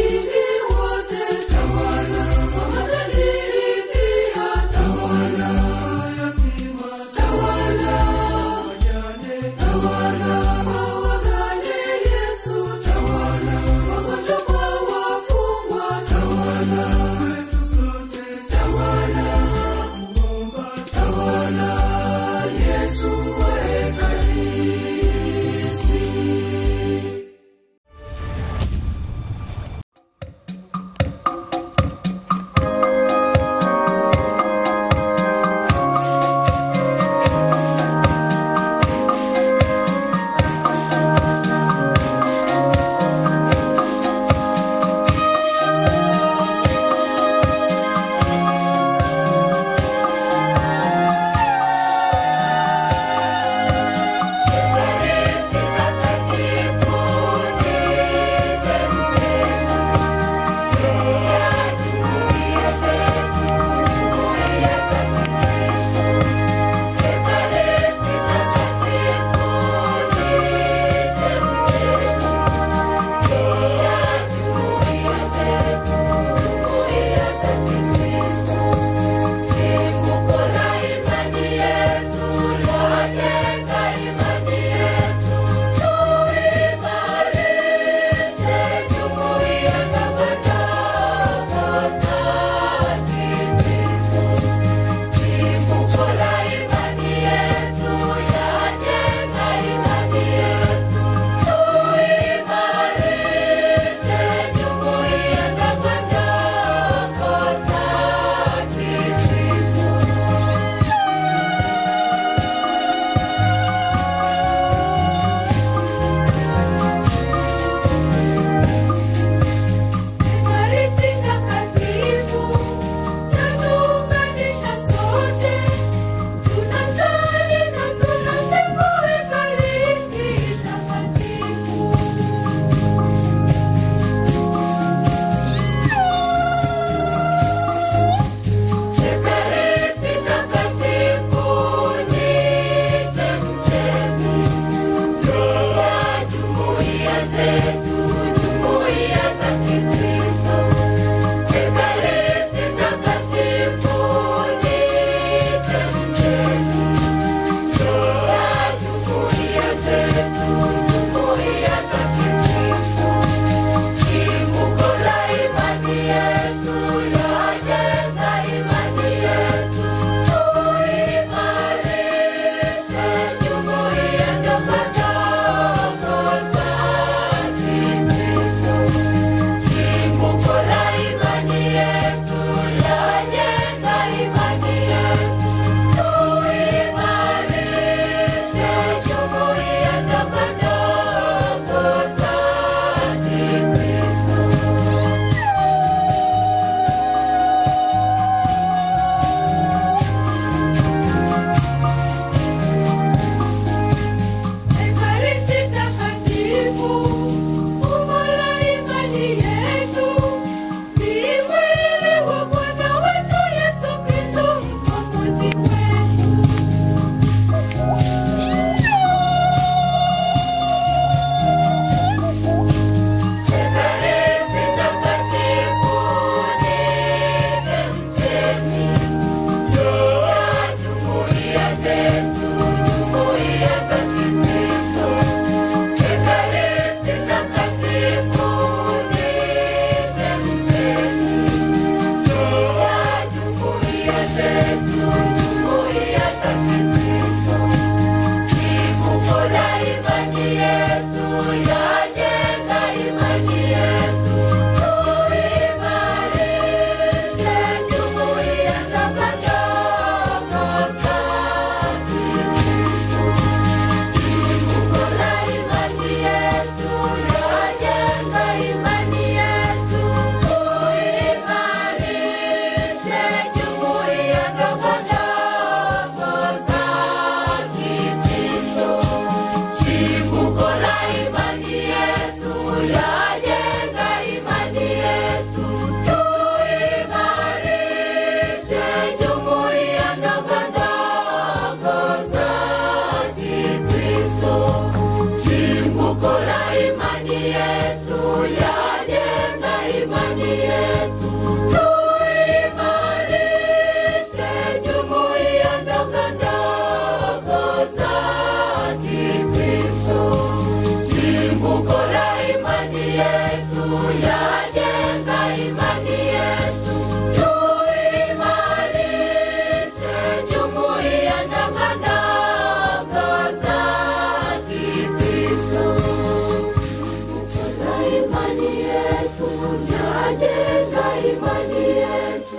imani yetu, yajenga imani yetu.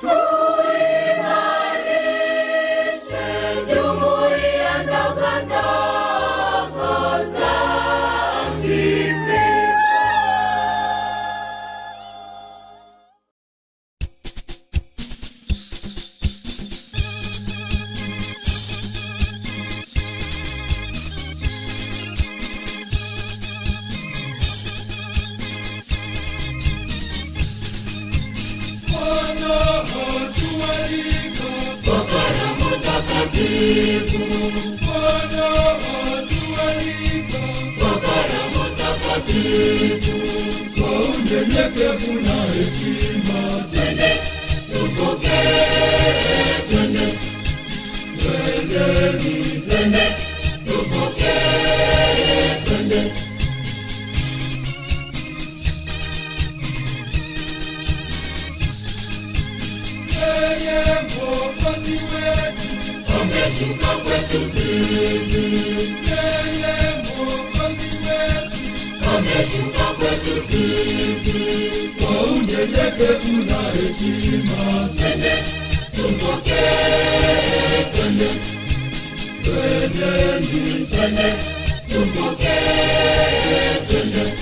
Tuimarishe jumuiya ndogo ndogo za Kikristo. Bwana atualika, Karamu takatifu, Bwana atualika, karamu takatifu, kwa unyenyekevu na hekima, twende tupokee, twende twendeni, twende tupokee, twende yeye Mwokozi wetu, ameshuka kwetu sisi, yeye Mwokozi wetu, ameshuka kwetu sisi, kwa unyenyekevu na hekima, twende tupokee, twende twendeni, twende tupokee, twende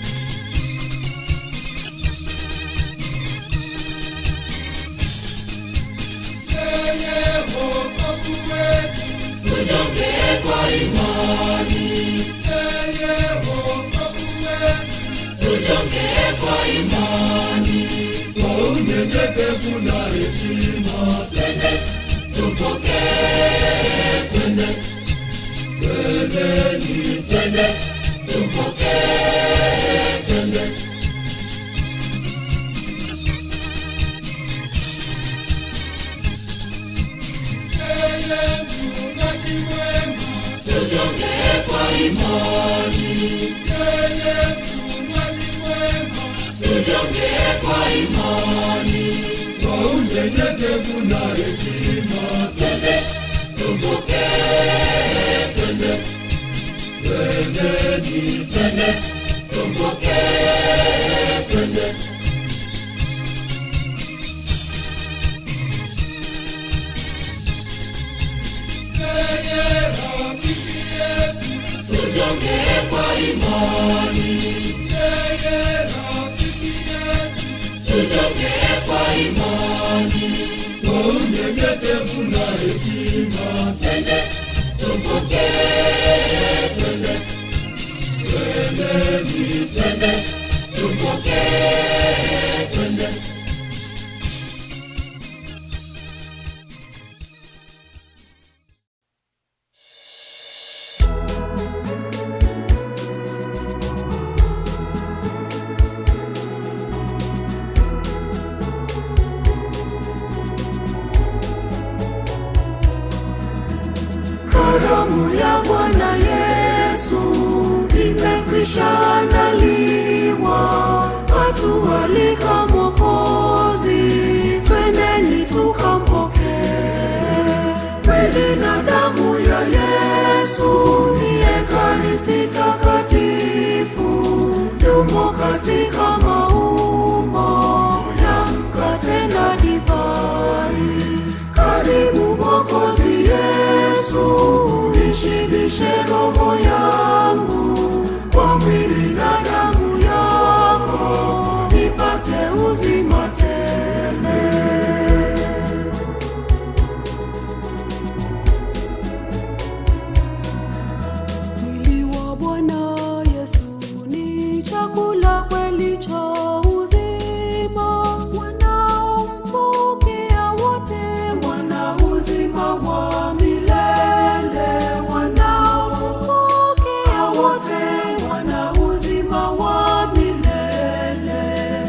yeye Mwokozi wetu, tujongee kwa imani, yeye Mwokozi wetu, tujongee kwa imani, kwa unyenyekevu na hekima, twende tupokee, twende twendeni, twende tupokee, twende yeye mchungaji mwema, tujongee kwa imani, yeye mchungaji mwema, tujongee kwa imani, kwa unyenyekevu na hekima, twende tupokee, twende twendeni, twende tupokee, twende yeye rafiki yetu, tujongee kwa imani, yeye rafiki yetu, tujongee kwa imani, kwa unyenyekevu na hekima, twende tupokee, twende twendeni, twende tupokee, twende Karamu ya Bwana Yesu imekwisha andaliwa, atualika Mwokozi, twendeni tukampokee. Mwili na damu ya Yesu ni Ekaristi takatifu, yumo katika maumbo ya mkate na divai. Karibu Mwokozi Yesu, ishibishe roho yangu kwa mwili na damu yako, nipate uzima tele. Mwili wa Bwana Yesu ni chakula kweli cha uzima. Wanaompokea wote wana uzima wa milele. Wanaompokea wote wana uzima wa milele.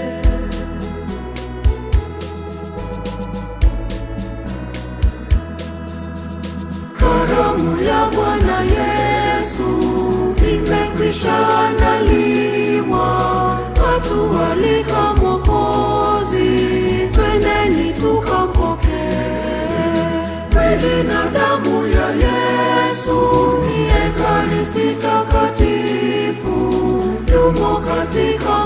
Karamu ya Bwana Yesu imekwisha andaliwa, atualika Mwokozi, twendeni tukampokee. Mwili na damu ya Yesu ni Ekaristi takatifu, yumo katika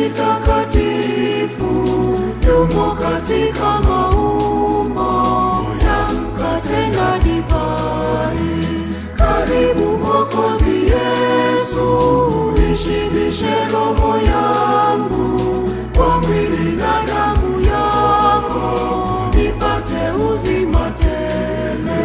takatifu yumo katika maumbo ya mkate na divai. Karibu Mwokozi Yesu, ishibishe roho yangu kwa mwili na damu yako, nipate uzima tele.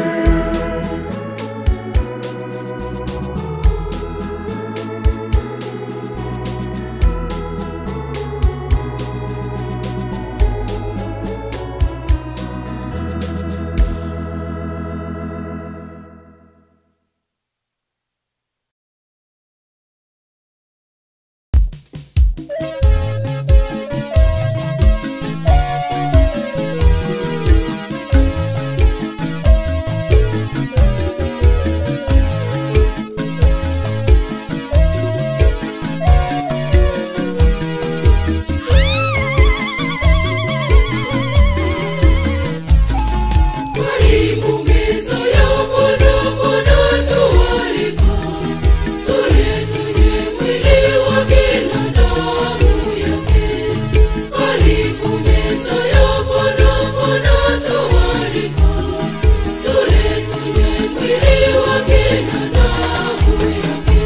Karibu meza ya Bwana, Bwana tualika, tule tunywe mwili wake na damu yake. Karibu meza ya Bwana, Bwana tualika, tule tunywe mwili wake na damu yake.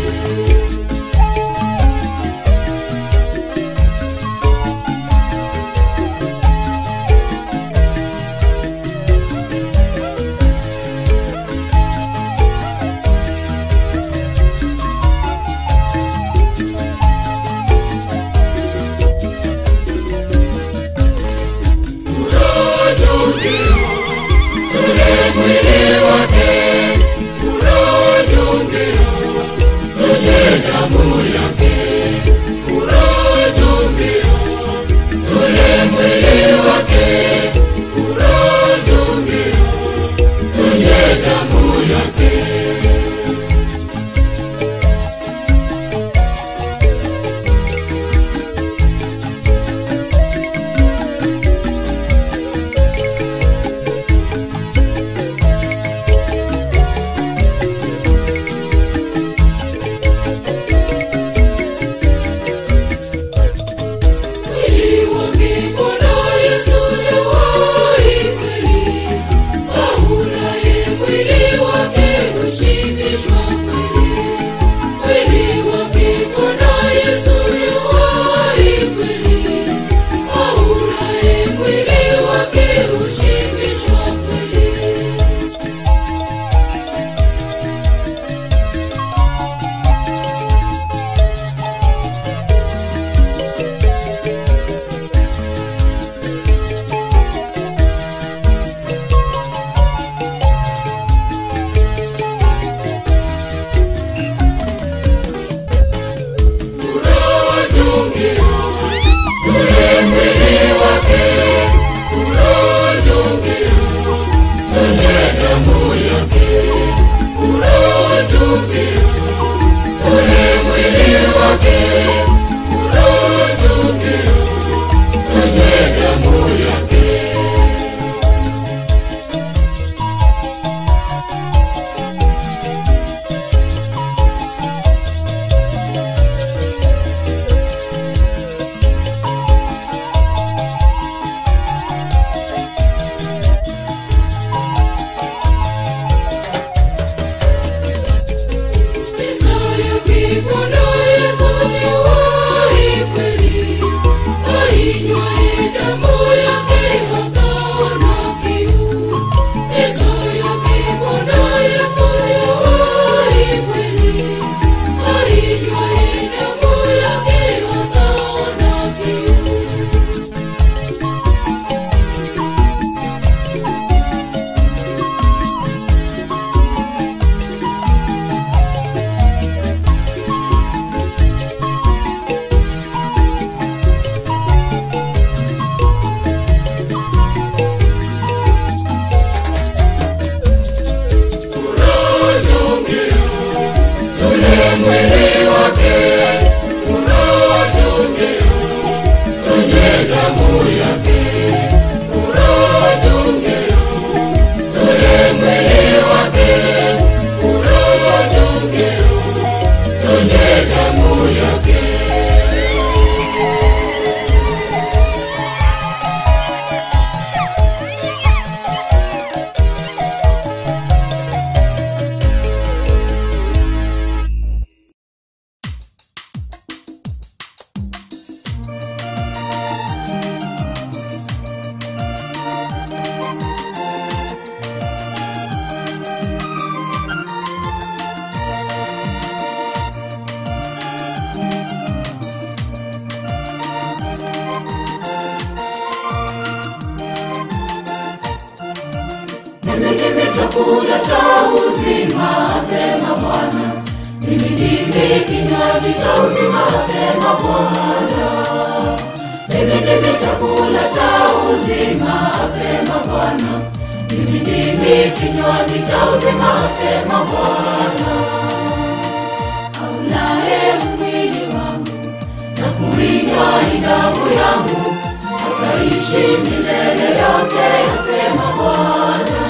mimi ndimi chakula cha uzima, asema Bwana. Mimi ndimi kinywaji cha uzima, asema Bwana. Mimi ndimi chakula cha uzima, asema Bwana. Mimi ndimi kinywaji cha uzima, asema Bwana. Aulaye mwili wangu na kuinywa hii damu yangu ataishi milele yote, asema Bwana.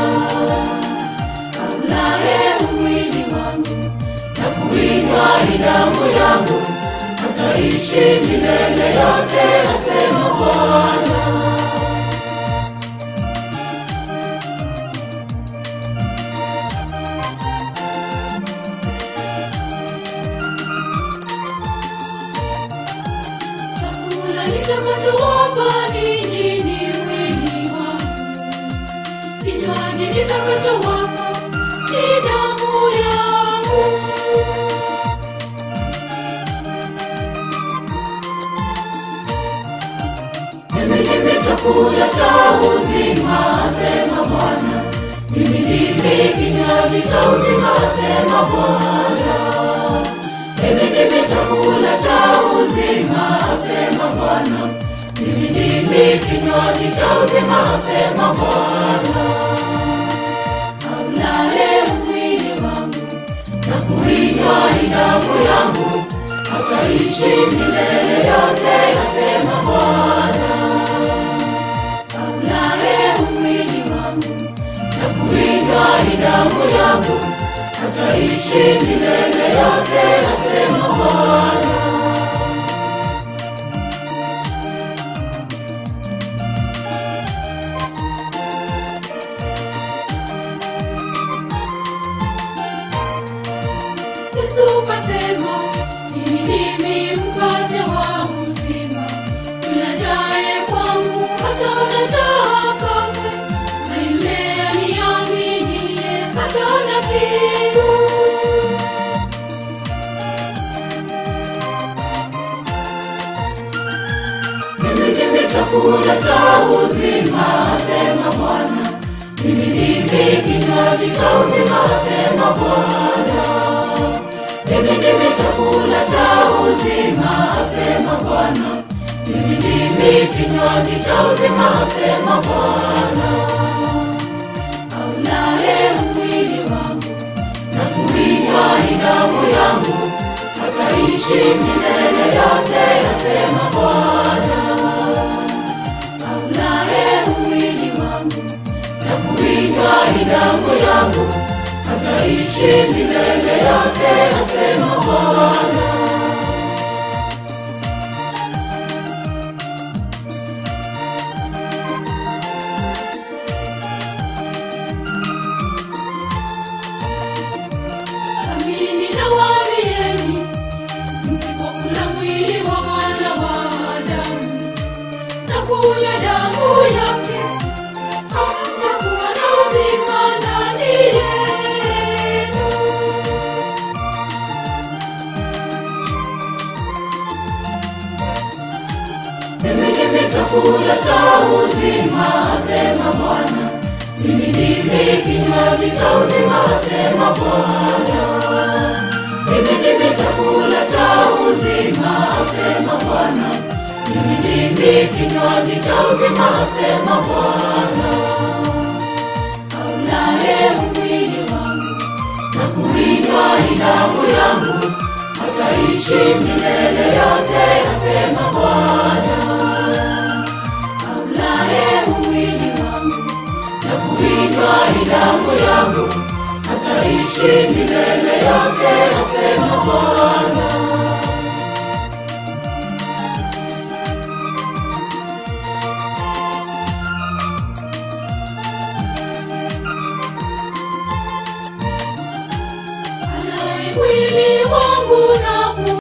Aulaye mwili wangu na kuinywa hii damu yangu ataishi milele yote, asema Bwana. Chakula nitakachowapa ninyi ni mwili wangu, kinywaji nitakachowapa ni damu yangu. Mimi ndimi chakula cha uzima, asema Bwana. Mimi ndimi kinywaji cha uzima, asema Bwana. Mimi ndimi chakula cha uzima, asema Bwana. Mimi ndimi kinywaji cha uzima, asema Bwana. Aulaye mwili wangu na kuinywa hii damu yangu ataishi milele yote, asema Bwana. Aulaye mwili wangu na kuinywa hii damu yangu ataishi milele yote, asema Bwana. Yesu kasema, mimi ndimi mkate wa uzima, yule ajaye kwangu hataona njaa kamwe, na yule aniaminiye hataona kiu. Mimi ndimi chakula cha uzima, asema Bwana. Mimi ndimi kinywaji cha uzima, asema Bwana. Mimi ndimi chakula cha uzima, asema Bwana. Mimi ndimi kinywaji cha uzima, asema Bwana. Aulaye mwili wangu na kuinywa hii damu yangu ataishi milele yote, asema Bwana. Aulaye mwili wangu na kuinywa hii damu yangu ataishi milele yote, asema Bwana. Amini nawaambieni, msipokula mwili wa Mwana wa Adamu na kunywa damu yake, hamtakuwa na uzima ndani yenu. Mimi ndimi chakula cha uzima, asema Bwana. Mimi ndimi kinywaji cha uzima, asema Bwana. Mimi ndimi chakula cha uzima, asema Bwana. Mimi ndimi kinywaji cha uzima, asema Bwana. Aulaye mwili wangu na kuinywa hii damu yangu ataishi milele yote, asema Bwana. Aulaye mwili wangu na kuinywa hii damu yangu ataishi milele yote, asema Bwana. Alaye mwili wangu na ku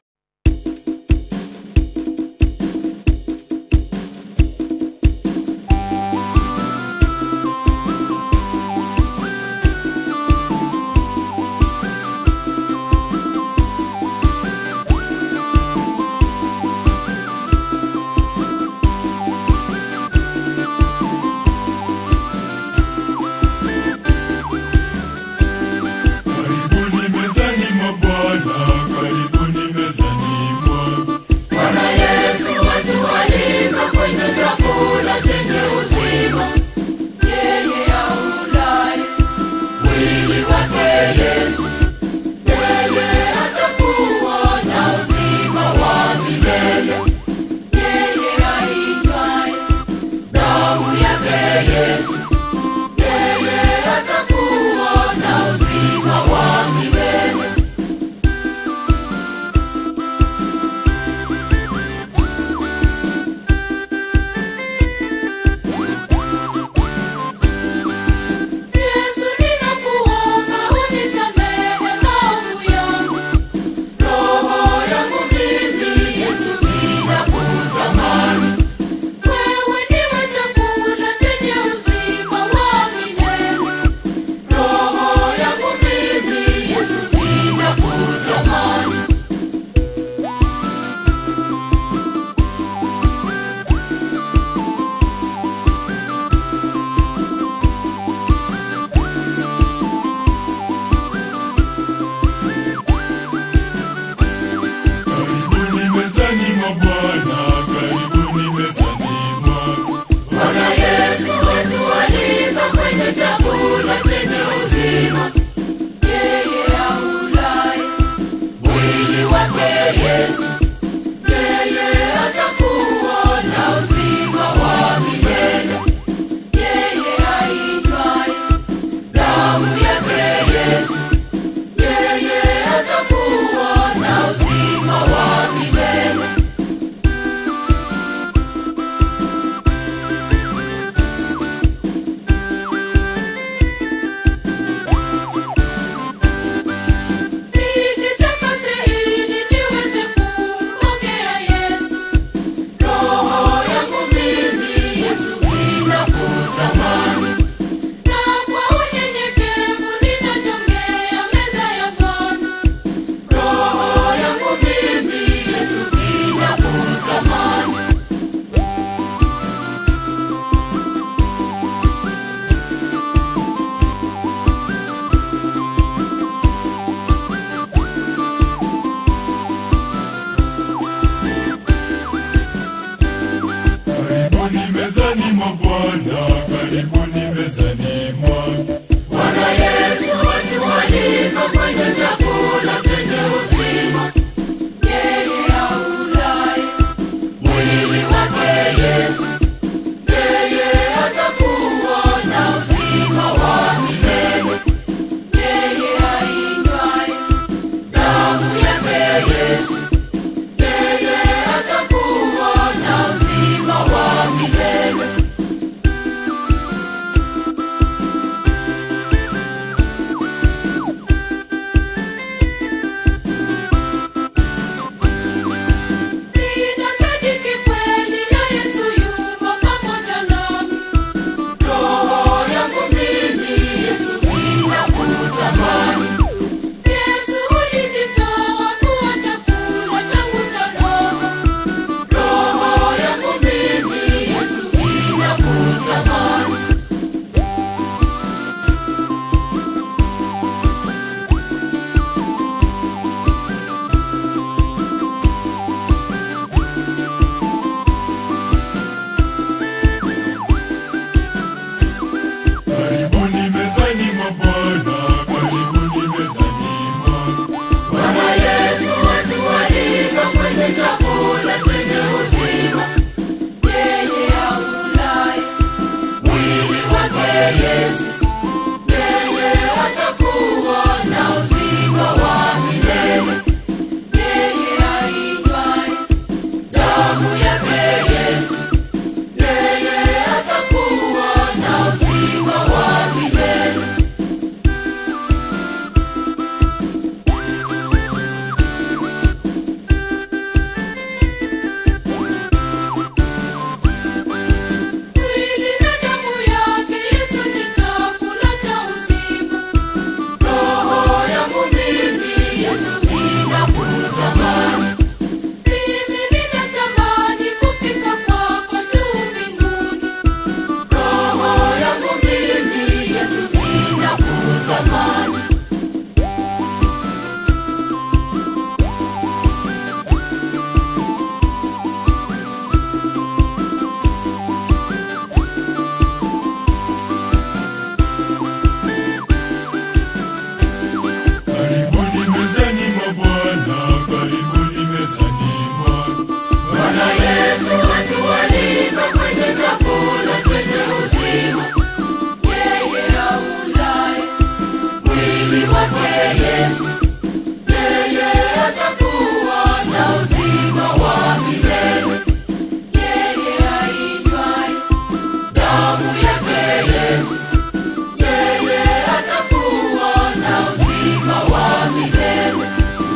Yesu, yeye atakuwa na uzima wa milele. Yeye ainywaye damu yake Yesu, yeye atakuwa na uzima wa milele. Mwili na damu yake Yesu ni chakula cha uzima. Roho yangu mimi Yesu ninakutamani. Mimi ninatamani kufika kwako juu mbinguni. Roho yangu mimi Yesu ninakutamani. Karibuni mezani mwa Bwana, karibuni mezani mwa Bwana Yesu atualika kwenye chakula chenye uzima. Yeye aulaye mwili wake Yesu, yeye atakuwa na uzima wa milele. Yeye ainywaye damu yake Yesu, yeye atakuwa na uzima wa milele.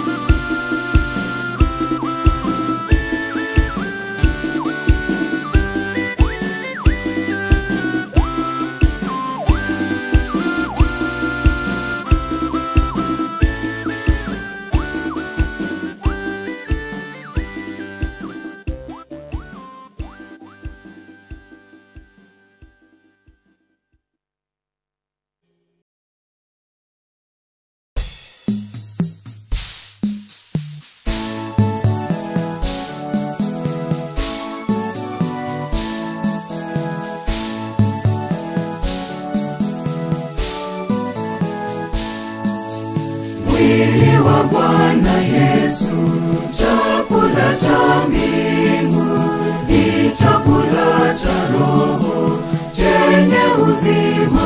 mwili wa Bwana Yesu, chakula cha mbingu, ni chakula cha roho chenye uzima.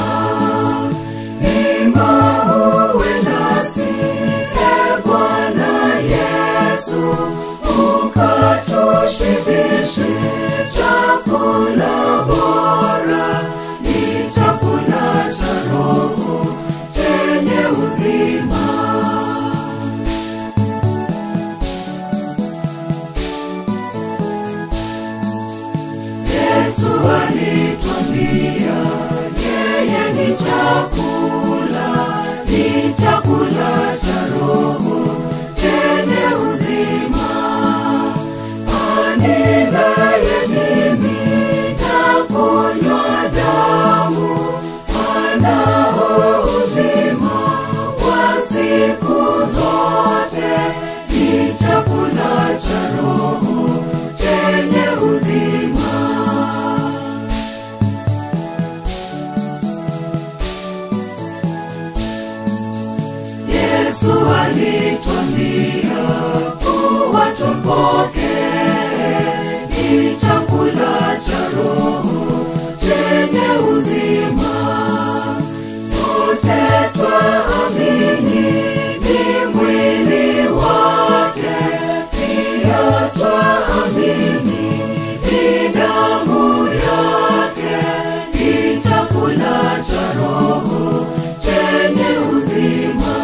Ima uwe nasi, e Bwana Yesu, ukatushibishe chakula bora, ni chakula cha roho chenye uzima. Yesu alitwambia yeye ni chakula, ni chakula cha roho chenye uzima. Anilaye mimi na kunywa damu anao uzima wa siku zote, ni chakula cha roho chenye uzima. Yesu alitwambia kuwa tumpokee, ni chakula cha roho chenye uzima. Sote twaamini ni mwili wake, pia twaamini ni damu yake, ni chakula cha roho chenye uzima.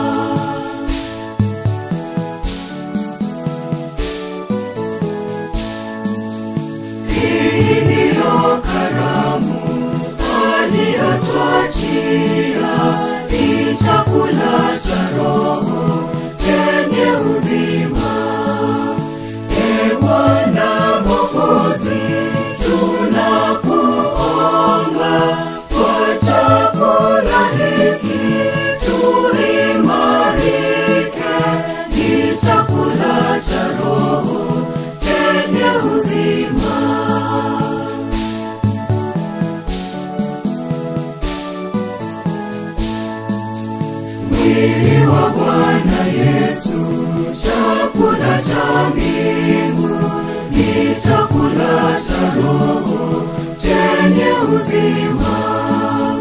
Hii ndiyo karamu aliyotwachia, ni chakula cha roho chenye uzima. E Bwana Mwokozi, tunakuomba kwa chakula hiki tuimarike, ni chakula cha roho chenye uzima. mwili wa Bwana Yesu, chakula cha mbingu, ni chakula cha roho chenye uzima.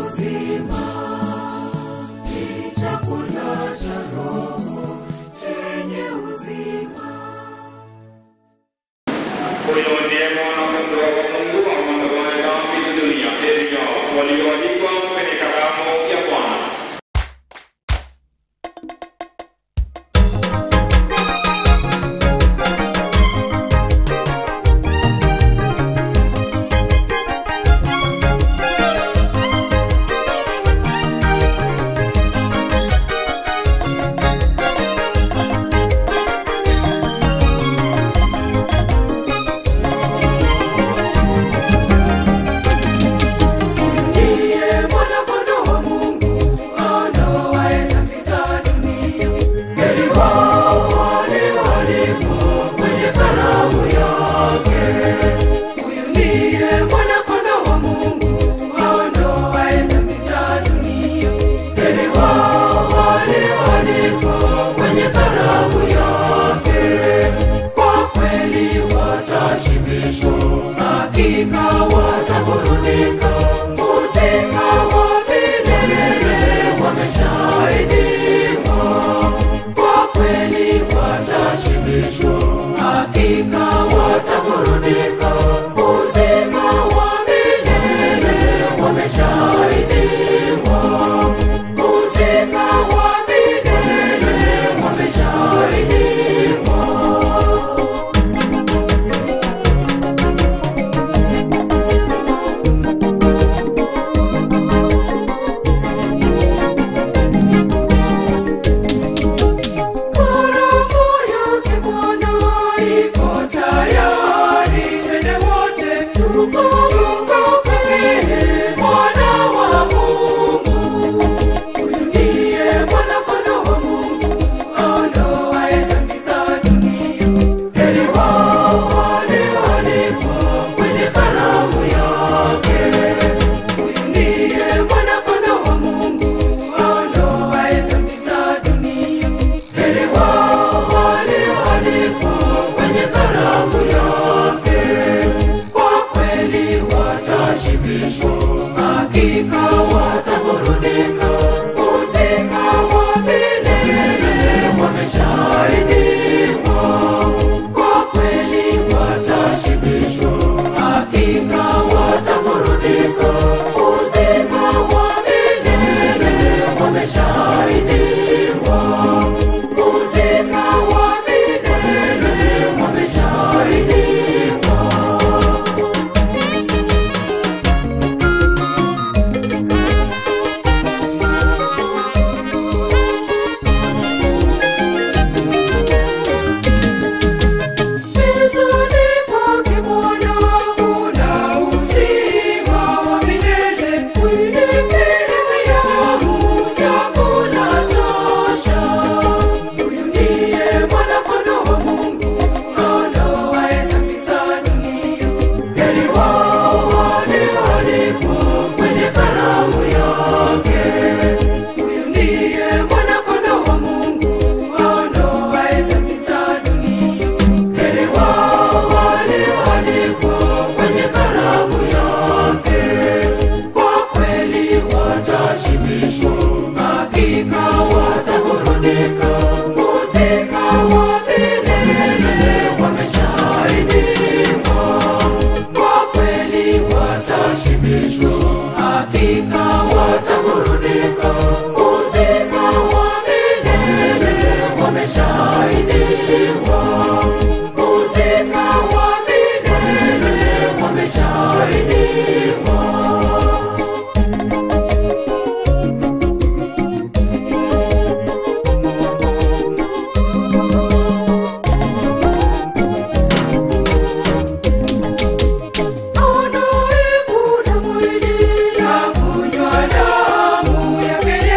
uzima ni chakula cha roho chenye uzima Huyo ndiye mwana-kondoo wa Mungu aondoaye dhambi za dunia. Heri yao walioandikwa kwenye kalamu ya Bwana. Ndiye mwana-kondoo wa Mungu aondoaye dhambi za dunia. Heri wao walioalikwa kwenye karamu yake. Huyu ndiye mwana-kondoo wa Mungu aondoaye dhambi za dunia. Heri wao walioalikwa kwenye karamu yake. Kwa kweli watashibishwa, hakika wataburudika. Uzima wa milele wameshaahidiwa. Kwa kweli watashibishwa, hakika wataburudika. Uzima wa milele wameshaahidiwa. Uzima wa milele wameshaahidiwa. Karamu yake Bwana iko tayari, twende wote tukamkabidhi Mwana wa Mungu. Huyu ndiye Mwana-Kondoo wa Mungu aondoaye dhambi za dunia. Heri wao walioalikwa kwenye karamu yake. Huyu ndiye Mwana-Kondoo wa Mungu aondoaye dhambi za dunia. Heri wao walioalikwa kwenye karamu yake. Kwa kweli watashibishwa, hakika wataburudika. Uzima wa milele wameshaahidiwa. Kwa kweli watashibishwa, hakika wataburudika. Uzima wa milele wameshaahidiwa. Uzima wa milele wameshaahidiwa. Mezani pake Bwana kuna uzima wa milele. Mwili yangu chakula tosha. Huyu ndiye Mwana-Kondoo wa Mungu aondoaye dhambi za dunia. Heri wao walioalikwa kwenye karamu yake. Huyu ndiye Mwana-Kondoo wa Mungu aondoaye dhambi za dunia. Heri wao walioalikwa kwenye karamu yake. Kwa kweli watashibishwa, hakika wataburudika. Uzima wa milele wameshaahidiwa. Kwa kweli watashibishwa, hakika wataburudika. Uzima wa milele wameshaahidiwa. Uzima wa milele wameshaahidiwa. Anaikula mwili na kunywa damu yake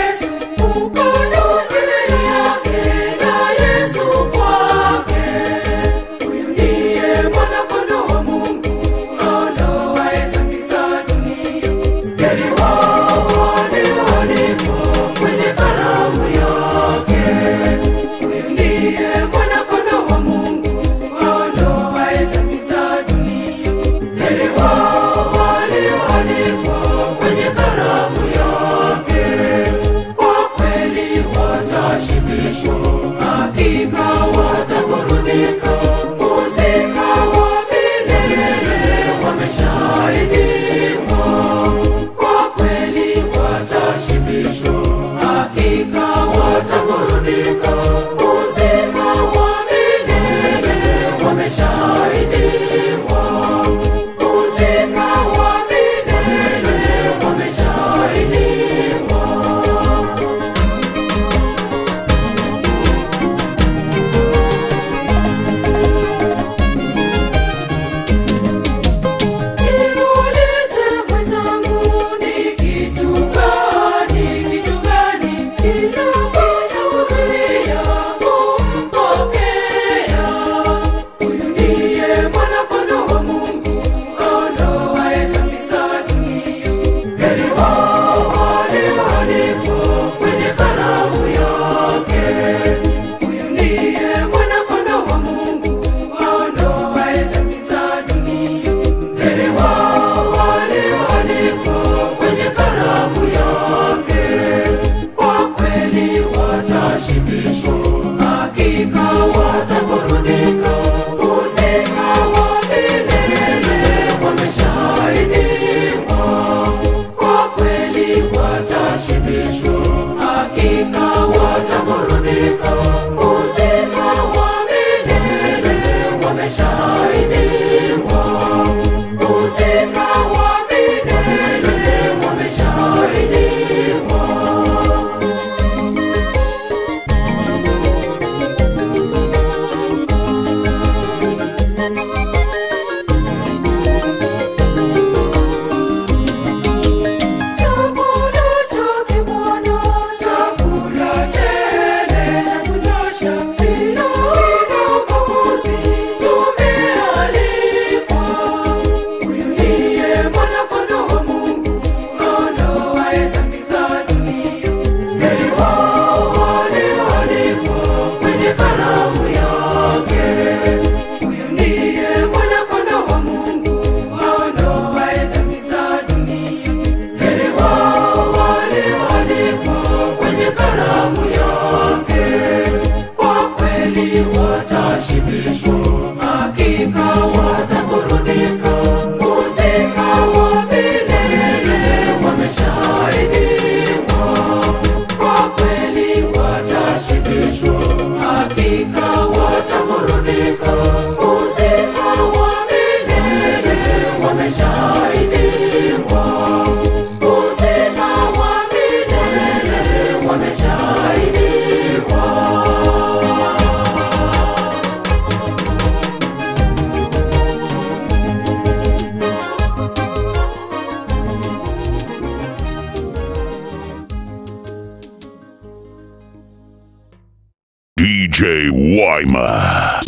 watashibishwa, hakika wataburudika. Uzima wa milele wameshaahidiwa, uzima wa milele wameshaahidiwa. Chakula chake Bwana, chakula tele cha kutosha, bila ubaguzi tumealikwa. Huyu ndiye Mwana-Kondoo wa Mungu, aondoaye dhambi za dunia. Heri wao walioalikwa kwenye karamu yake. Huyu ndiye Mwana-Kondoo wa Mungu, aondoaye dhambi za dunia. Heri wao walioalikwa kwenye karamu yake. Kwa kweli watashibishwa, hakika wataburudika. Uzima wa milele wameshaahidiwa. Kwa kweli watashibishwa, hakika wataburudika. Uzima wa milele wameshaahidiwa. Uzima wa milele wameshaahidiwa. DJ Wyma.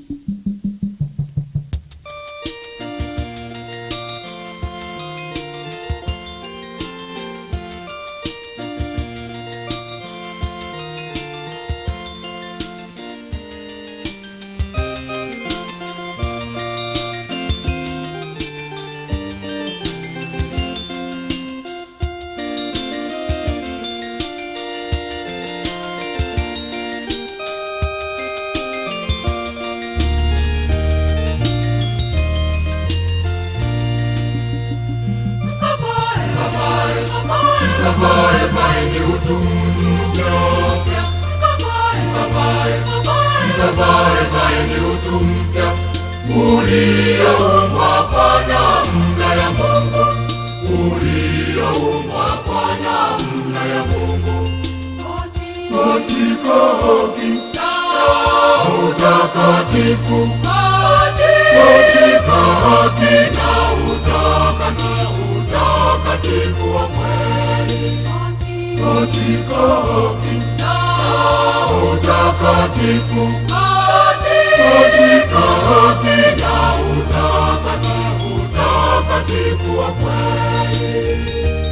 katika haki na utakatifu, katika haki na utakatifu, utakatifu wa kweli, katika haki na utakatifu, katika haki na utakatifu, utakatifu wa kweli.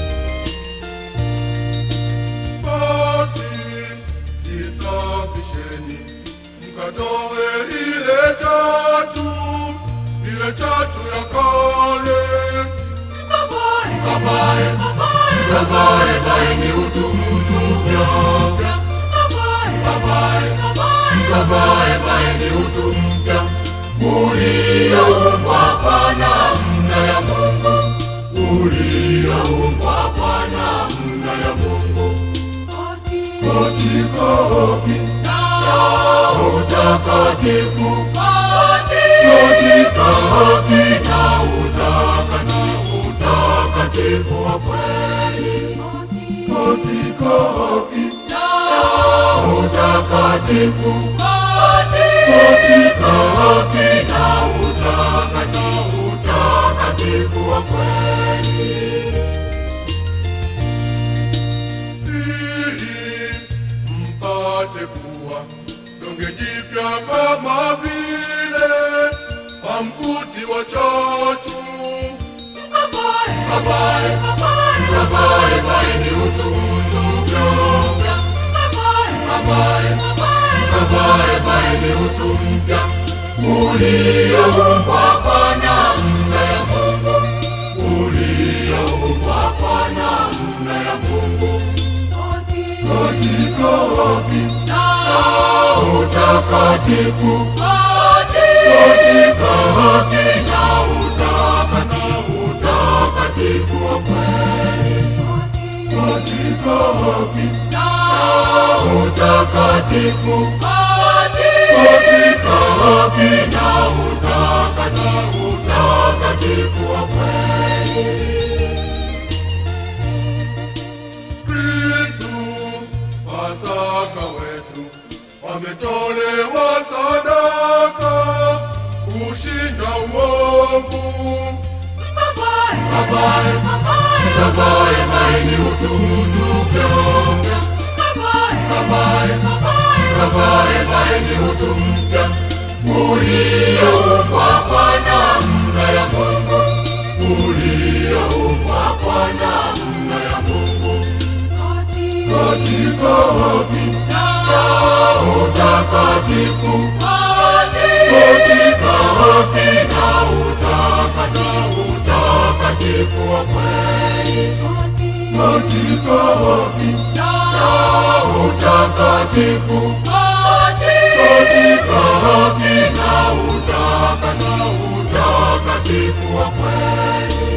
Basi jisafisheni, mkatoe ile chatu, ile chatu ya kale. Mkavae, mkavae vaeni utu mpya. Mkavae, mkavae vaeni utu mpya, ulioumbwa kwa namna ya Mungu, ulioumbwa kwa namna ya Mungu katika haki na utakatifu, katika haki na utakatifu, utakatifu wa kweli, katika haki na utakatifu, katika haki na utakatifu, utakatifu wa kweli. ili mpate kuwa donge jipya kama vile pamkuti wa chatu. Mkavae, mkavae vaeni utu mpya. Mkavae, mkavae vaeni utu mpya ulioumbwa kwa namna ya Mungu, ulioumbwa kwa namna ya Mungu katika haki na utakatifu, katika haki na utakatifu, utakatifu wa kweli, katika haki na utakatifu katika haki na utakatifu utakatifu wa kweli Kristu Pasaka wetu wametolewa sadaka kushinda uovu. Babae, babae, bae ni utumtupyo. Babae, babae, bae ni utumpya ulioumbwa kwa namna ya Mungu, ulioumbwa kwa namna ya Mungu Katika haki na utakatifu katika haki na utakatifu utakatifu wa kweli katika haki na utakatifu katika haki na utakatifu utakatifu wa kweli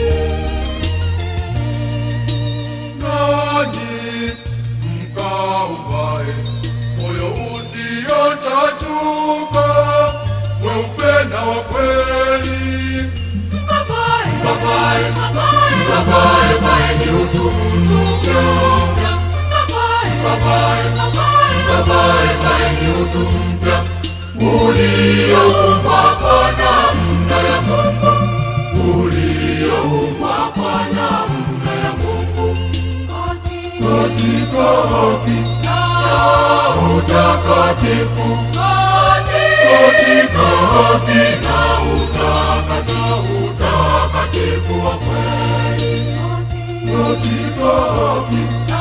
nanyi mkauvae moyo usiochachuka weupe na wa kweli Babae, babae, babae, babae ni utumtupyo. Babae, babae, babae, babae ni utumpya ulioumbwa kwa namna ya Mungu, ulioumbwa kwa namna ya Mungu katika haki na utakatifu katika haki na utakatifu utakatifu wa kweli katika haki na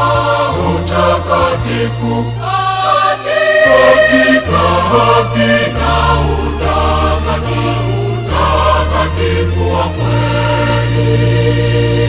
utakatifu katika haki na utakatifu utakatifu wa kweli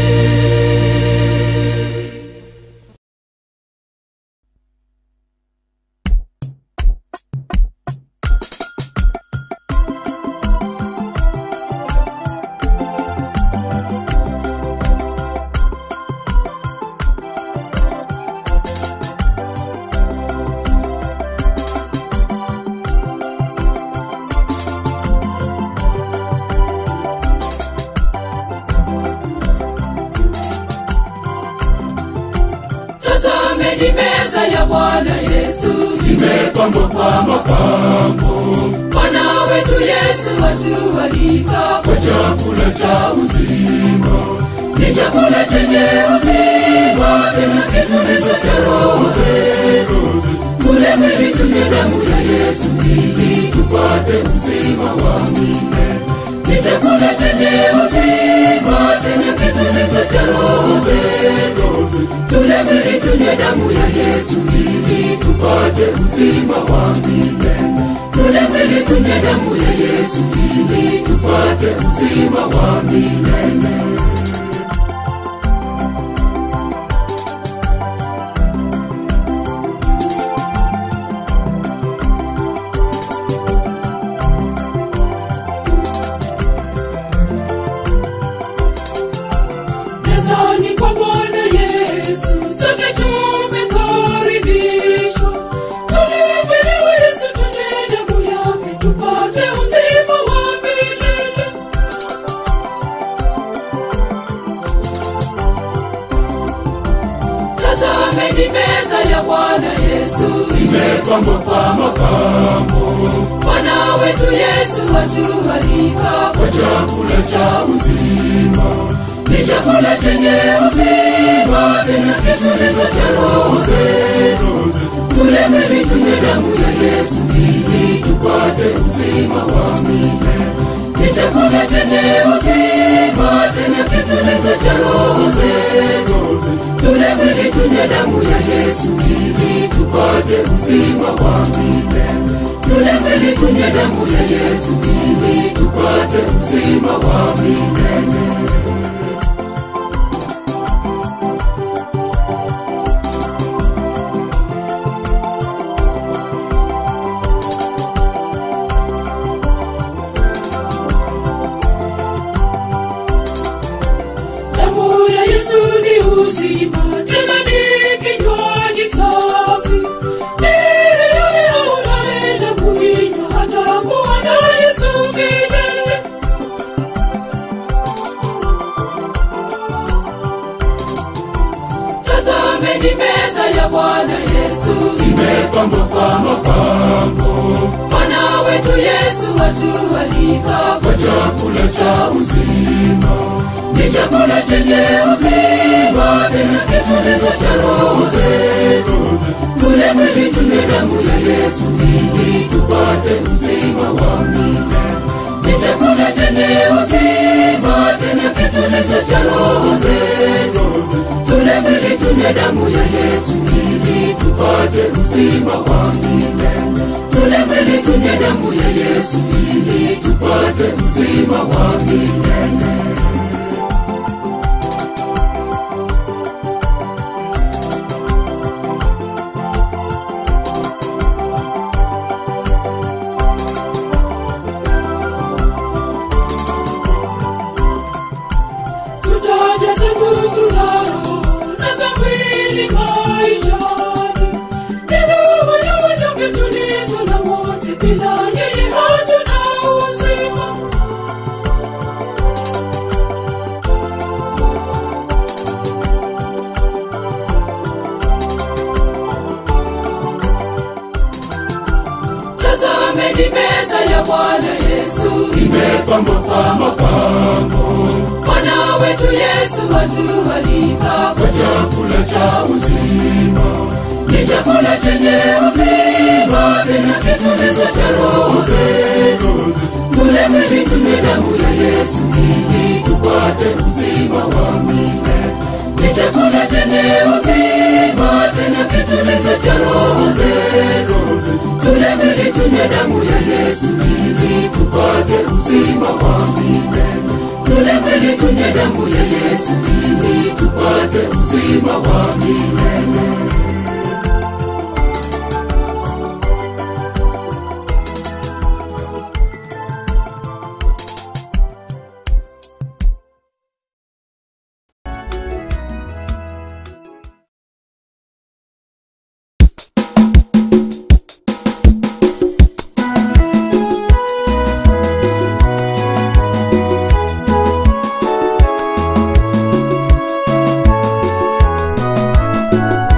tazameni meza ya bwana yesu imepambwa kwa mapambo bwana wetu yesu watualika kwa chakula cha uzima ni chakula chenye uzima tena kitulizo cha roho zetu tule mwili tunywe damu ya yesu ili tupate uzima wa milele ni chakula chenye uzima tena kitulizo cha roho zetu tule mwili tunywe damu ya yesu ili tupate uzima wa milele tule mwili tunywe damu ya yesu ili tupate uzima wa milele mezani kwa bwana yesu sote tumekaribishwa tuliwapelewa yesu tunywe damu yake tupate uzima wa milele tazameni meza ya bwana yesu imepambwa kwa mapambo bwana wetu yesu watualika kwa chakula cha uzima ni chakula chenye uzima tena kitulizo cha roho zetu tule mwili tunywe damu ya yesu ili tupate uzima wa milele ni chakula chenye uzima tena kitulizo cha roho zetu tule mwili tunywe damu ya yesu ili tupate uzima wa milele tule mwili tunywe damu ya yesu ili tupate uzima wa milele damu ya yesu ni uzima tazameni meza ya bwana yesu imepambwa kwa mapambo bwana wetu yesu watualika kwa chakula cha uzima ni chakula chenye uzima tena kitulizo cha roho zetu tule mwili tunywe damu ya yesu ili tupate uzima wa milele ni chakula chenye uzima tena kitulizo cha roho zetu tule mwili tunywe damu ya yesu ili tupate uzima wa milele tule mwili tunywe damu ya yesu ili tupate uzima wa milele tutajaza nguvu za roho na za mwili maishani nidhamu ya wanyonge tulizo na wote bila yeye hatuna uzima tazameni meza ya bwana yesu imepambwa kwa mapambo bwana wetu yesu watualika kwa chakula cha uzima ni chakula chenye uzima tena kitulizo cha roho zetu tule mwili tunywe damu ya yesu ili tupate uzima wa milele ni chakula chenye uzima tena kitulizo cha roho zetu tule mwili tunywe damu ya yesu ili tupate uzima wa milele tule mwili tunywe damu ya yesu ili tupate uzima wa milele Tazameni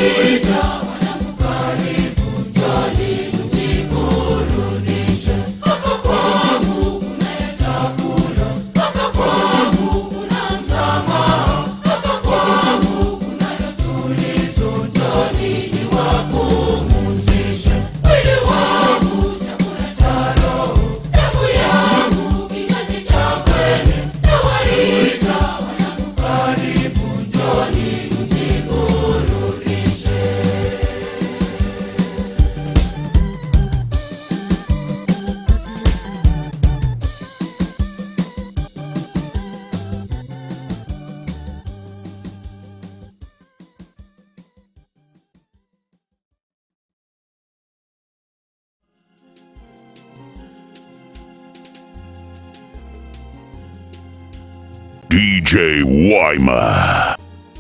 nawaita wanangu karibu njoni mjiburudishe hapa kwangu kunayo chakula hapa kwangu kuna msamaha hapa kwangu kunayo tulizo njoni niwapumzishe mwili wangu chakula cha roho damu yangu kinywaji cha kweli nawaita wanangu karibu njoni mjiburudishe DJ Wyma.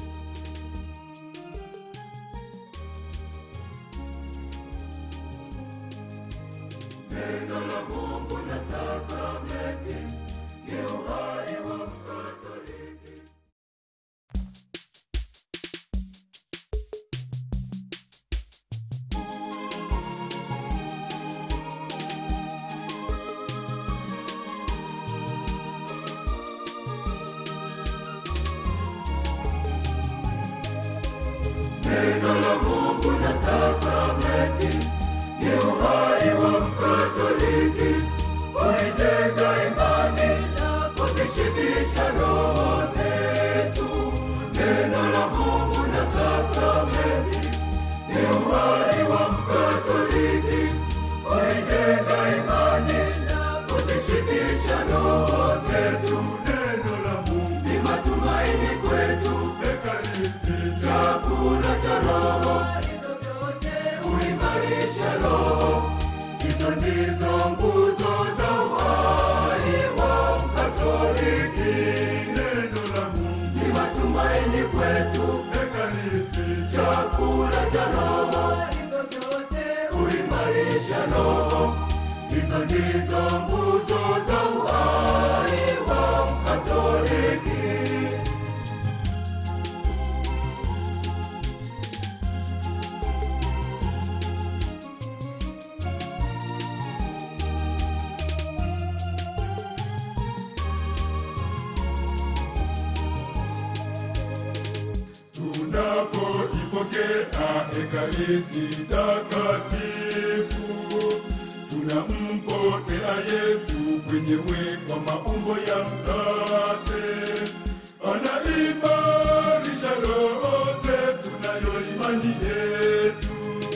tunapoipokea ekaristi takatifu tunampokea yesu mwenyewe kwa maumbo ya mkate anaimarisha roho zetu nayo imani yetu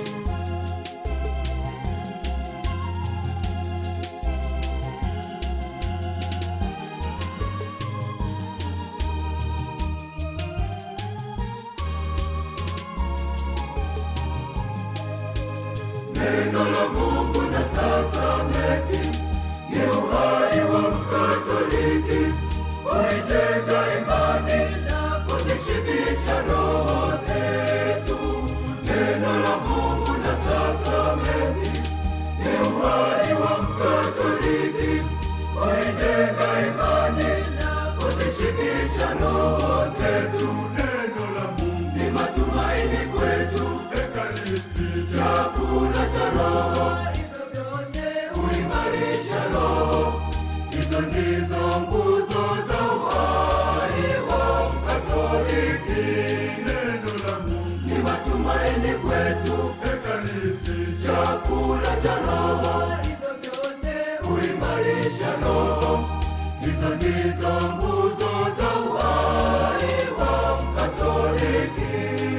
neno la Mungu ni matumaini kwetu ekaristi chakula cha roho kuimarisha roho hizo ndizo nguzo za uhai wa mkatoliki neno la Mungu ni matumaini kwetu ekaristi chakula cha roho kuimarisha roho hizo ndizo nguzo za uhai wa mkatoliki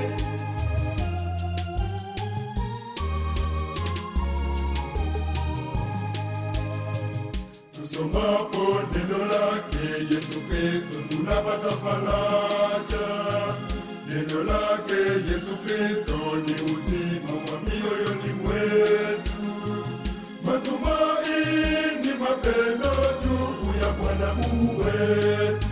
tusomapo neno lake Yesu Kristo tunapata faraja. Neno lake Yesu Kristo ni uzima wa mioyoni mwetu, matumaini, mapendo juu ya Bwana Mungu wetu.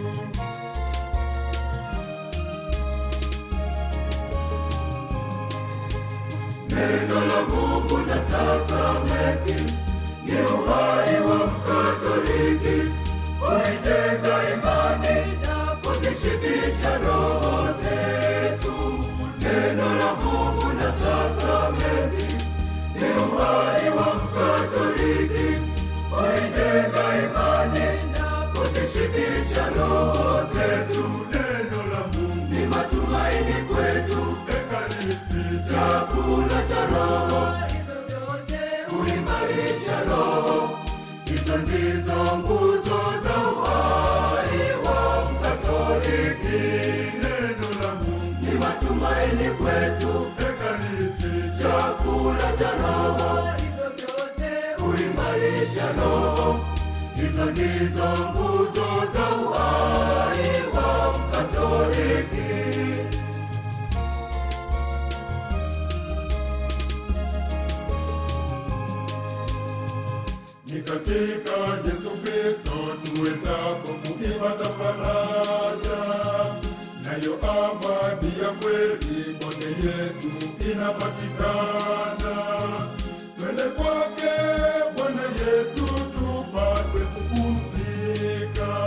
Neno la Mungu na sakramenti ni uhai wa Mkatoliki, kuijenga imani na kuzishibisha roho zetu. Neno la kuzishibisha roho. Hizo ndizo nguzo za uhai wa Mkatoliki. Ni katika Yesu Kristo tuwezapo kuipata faraja, nayo amani ya kweli kwake Yesu inapatikana. Twende kwake Bwana Yesu tupate kupumzika.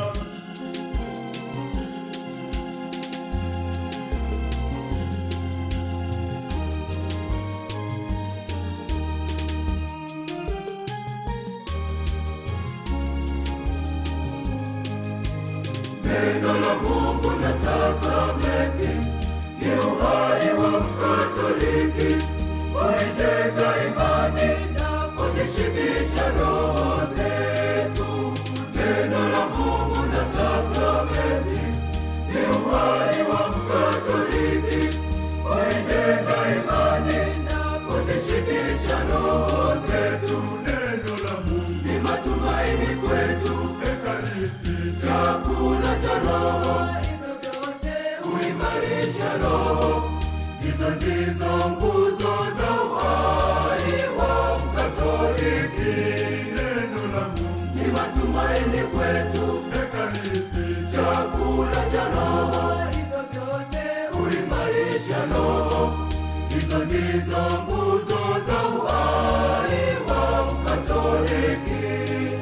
Neno la Mungu na sakramenti ni uhai wa Mkatoliki, kuijenga imani na kuzishibisha roho zetu. Neno la Mungu na sakramenti ni uhai wa Mkatoliki, kuijenga imani na kuzishibisha roho zetu. Neno la Mungu, Ni matumaini kwetu Ekaristi chakula cha roho, hivyo vyote huimarisha roho. Hizo ndizo nguzo za uhai wa Mkatoliki. neno la Mungu, Ni matumaini kwetu Ekaristi chakula cha roho, hivyo vyote huimarisha roho. Hizo ndizo nguzo za uhai wa Mkatoliki.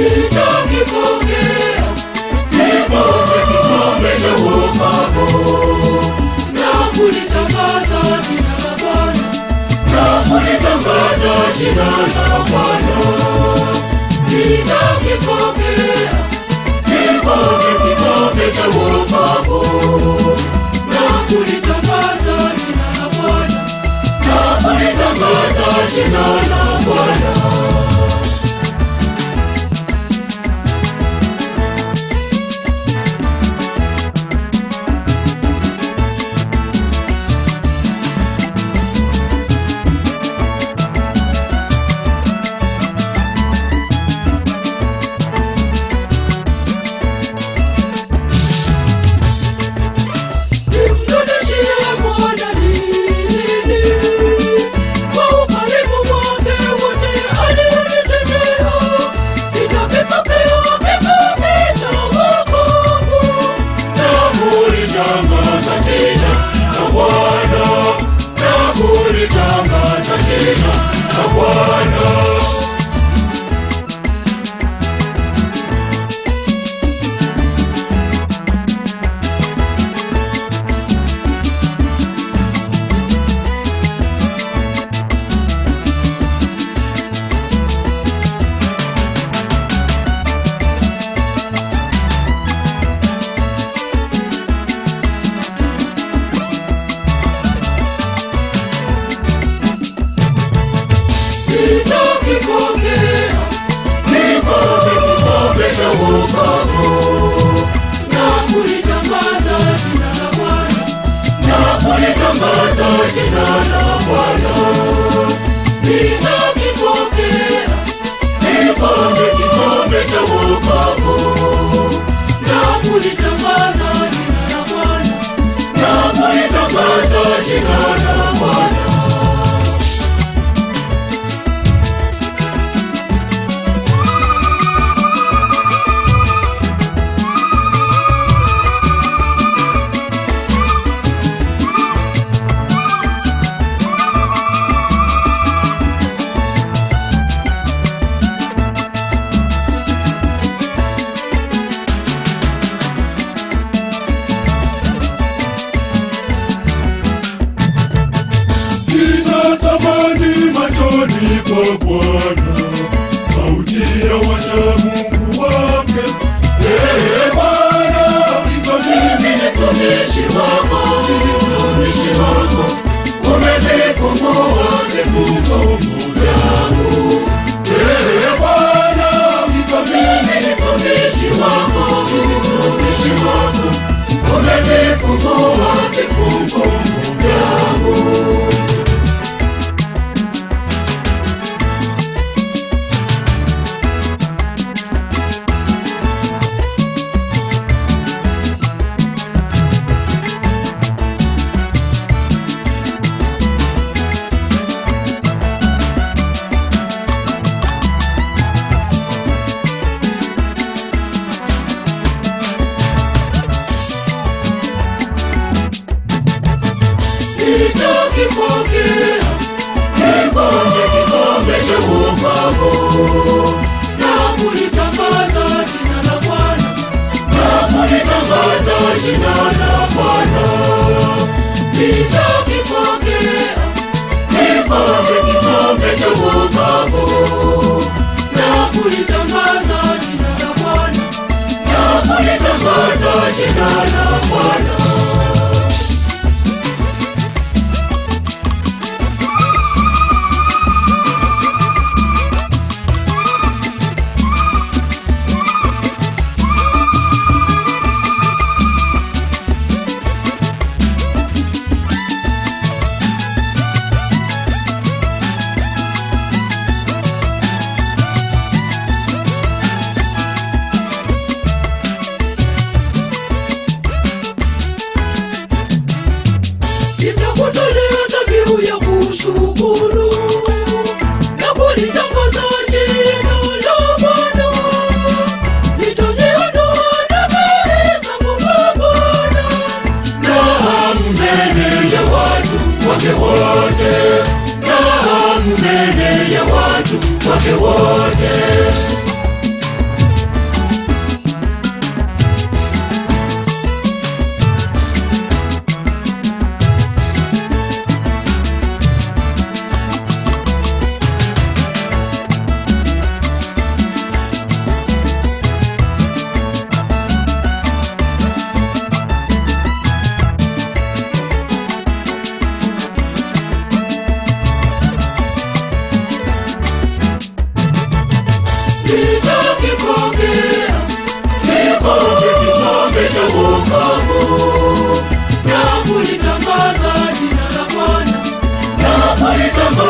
nitakipokea kikombe kikombe cha wokovu na kulitangaza jina la Bwana na kulitangaza jina la Bwana nitakipokea kikombe kikombe cha wokovu na kulitangaza jina la Bwana na kulitangaza jina la Bwana nimrudishie Bwana nini kwa ukarimu wake wote alionitendea. Nitakipokea kikombe cha wokovu na kulitangaza jina la Bwana na kulitangaza jina la Bwana nitakipokea kikombe kikombe cha wokovu na kulitangaza jina la Bwana na kulitangaza jina la Bwana nitakipokea kikombe kikombe cha wokovu na kulitangaza jina la Bwana na kulitangaza jina la Bwana Kina thamani machoni kwa Bwana, mauti ya wacha Mungu wake. Ee Bwana, iko mimi ni mtumishi wako, mimi mtumishi wako, umenifungua vifungo vyangu. Ee Bwana, iko mimi ni mtumishi wako, mimi mtumishi wako, umenifungua vifungo vyangu. nitakipokea Kikombe, kikombe cha wokovu na kulitangaza jina la Bwana na kulitangaza jina la Bwana. nitakipokea Kikombe, kikombe cha wokovu na kulitangaza jina la Bwana na kulitangaza jina la Bwana. nitakutolea dhabihu ya kushukuru na kulitangaza jina la Bwana. Nitaziondoa nadhiri zangu kwa Bwana Naam, mbele ya watu wake wote, naam, mbele ya watu wake wote.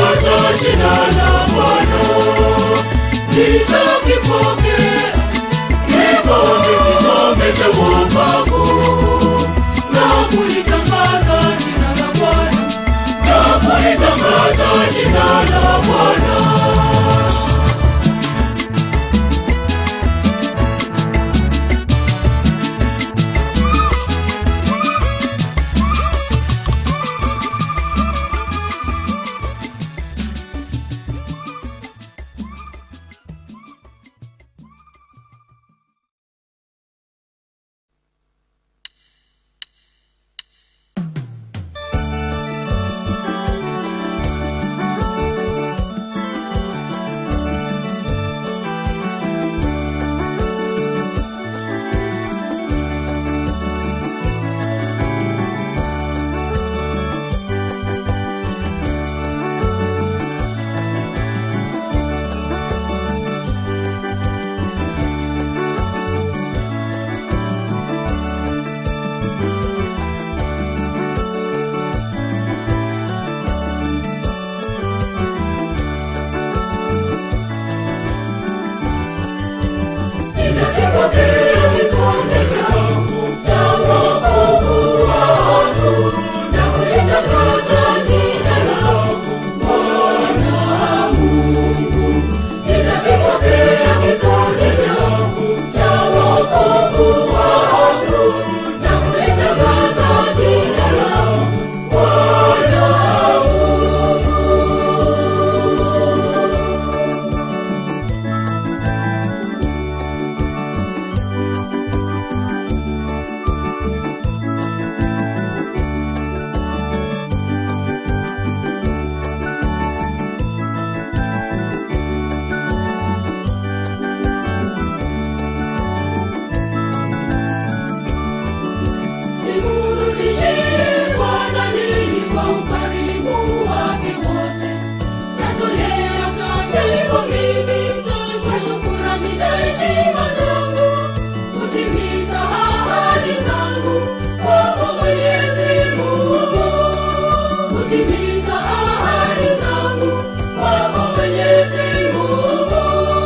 kulitangaza jina la Bwana. Nitakipokea kikombe, kikombe cha wokovu na kulitangaza jina la Bwana, na kulitangaza jina la Bwana. Timiza ahadi zangu kwako Mwenyezi Mungu.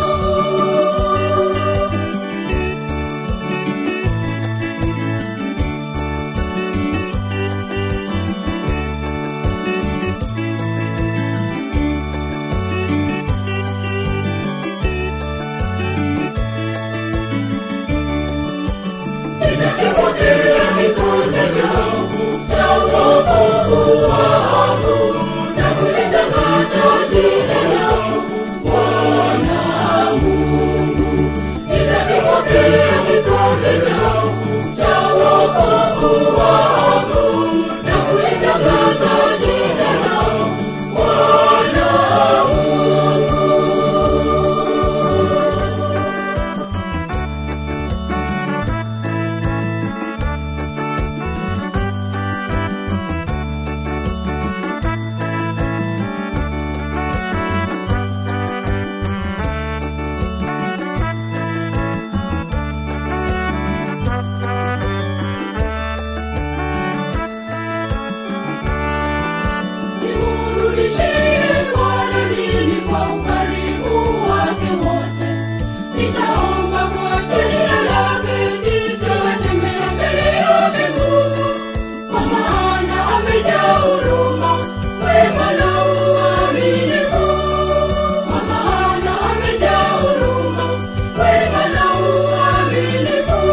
Nitakipokea kikombe changu cha wokovu wangu na kulitangaza jina langu Bwana Mungu. Nitakipokea kikombe changu cha wokovu wangu na kulitangaza jina langu Bwana Nimrudishie Bwana nini kwa ukarimu wake wote. Nitaomba kwa jina lake, nitatembea mbele yake Mungu, kwa maana amejaa huruma, wema na uaminifu. Kwa maana amejaa huruma, wema na uaminifu.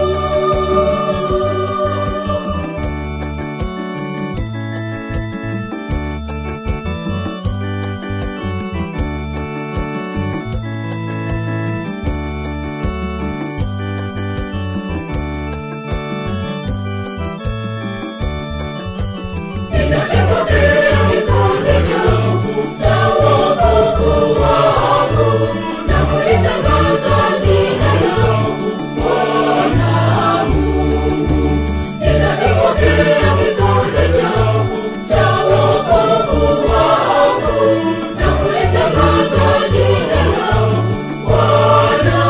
Nitakipokea kikombe changu cha wokovu wangu na kulitangaza jina langu Bwana Mungu. Nitakipokea kikombe changu cha wokovu wangu na kulitangaza jina langu Bwana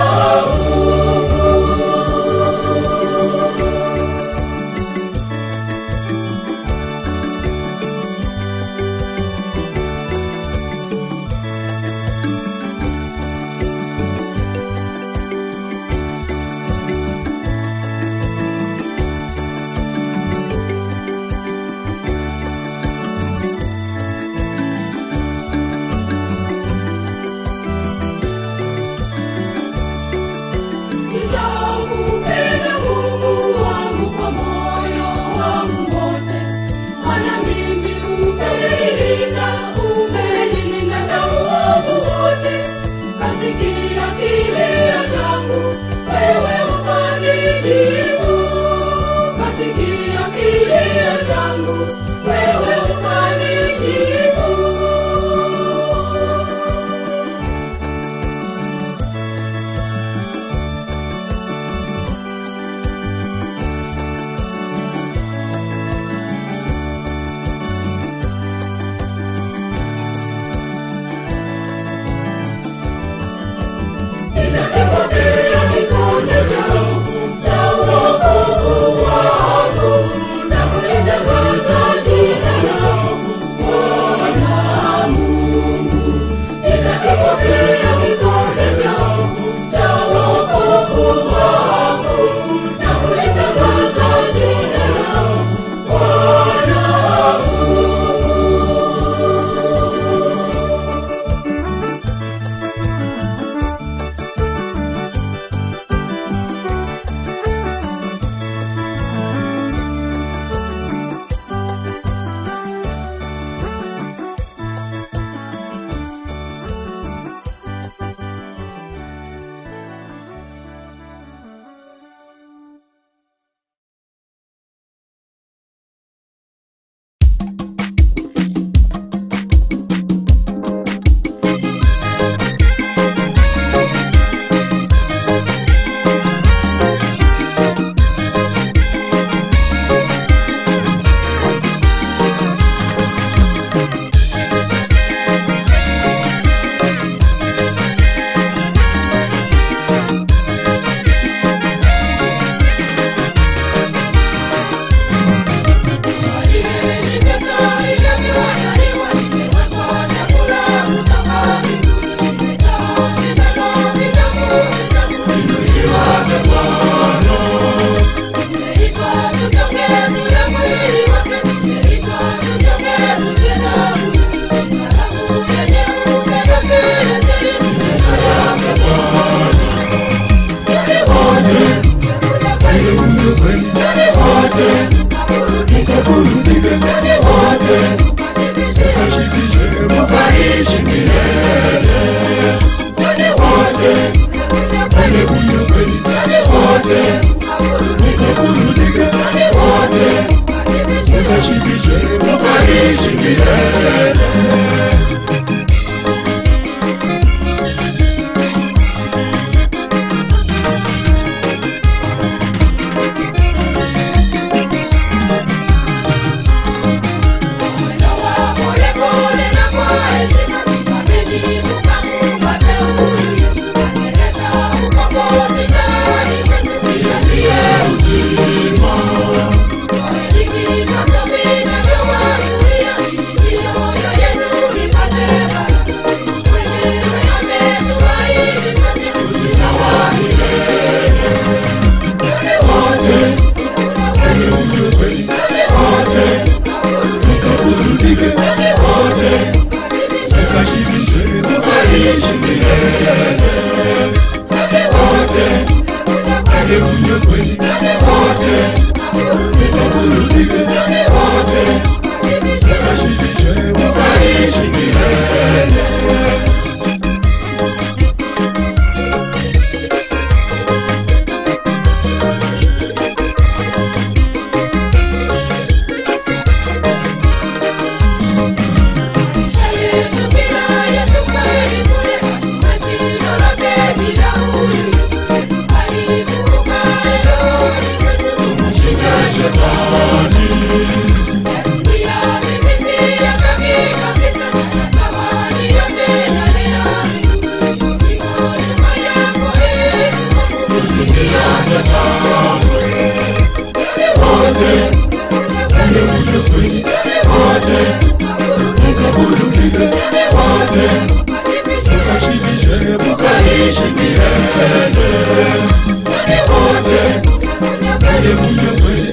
tukaishi milele. Twende wote, twende wote,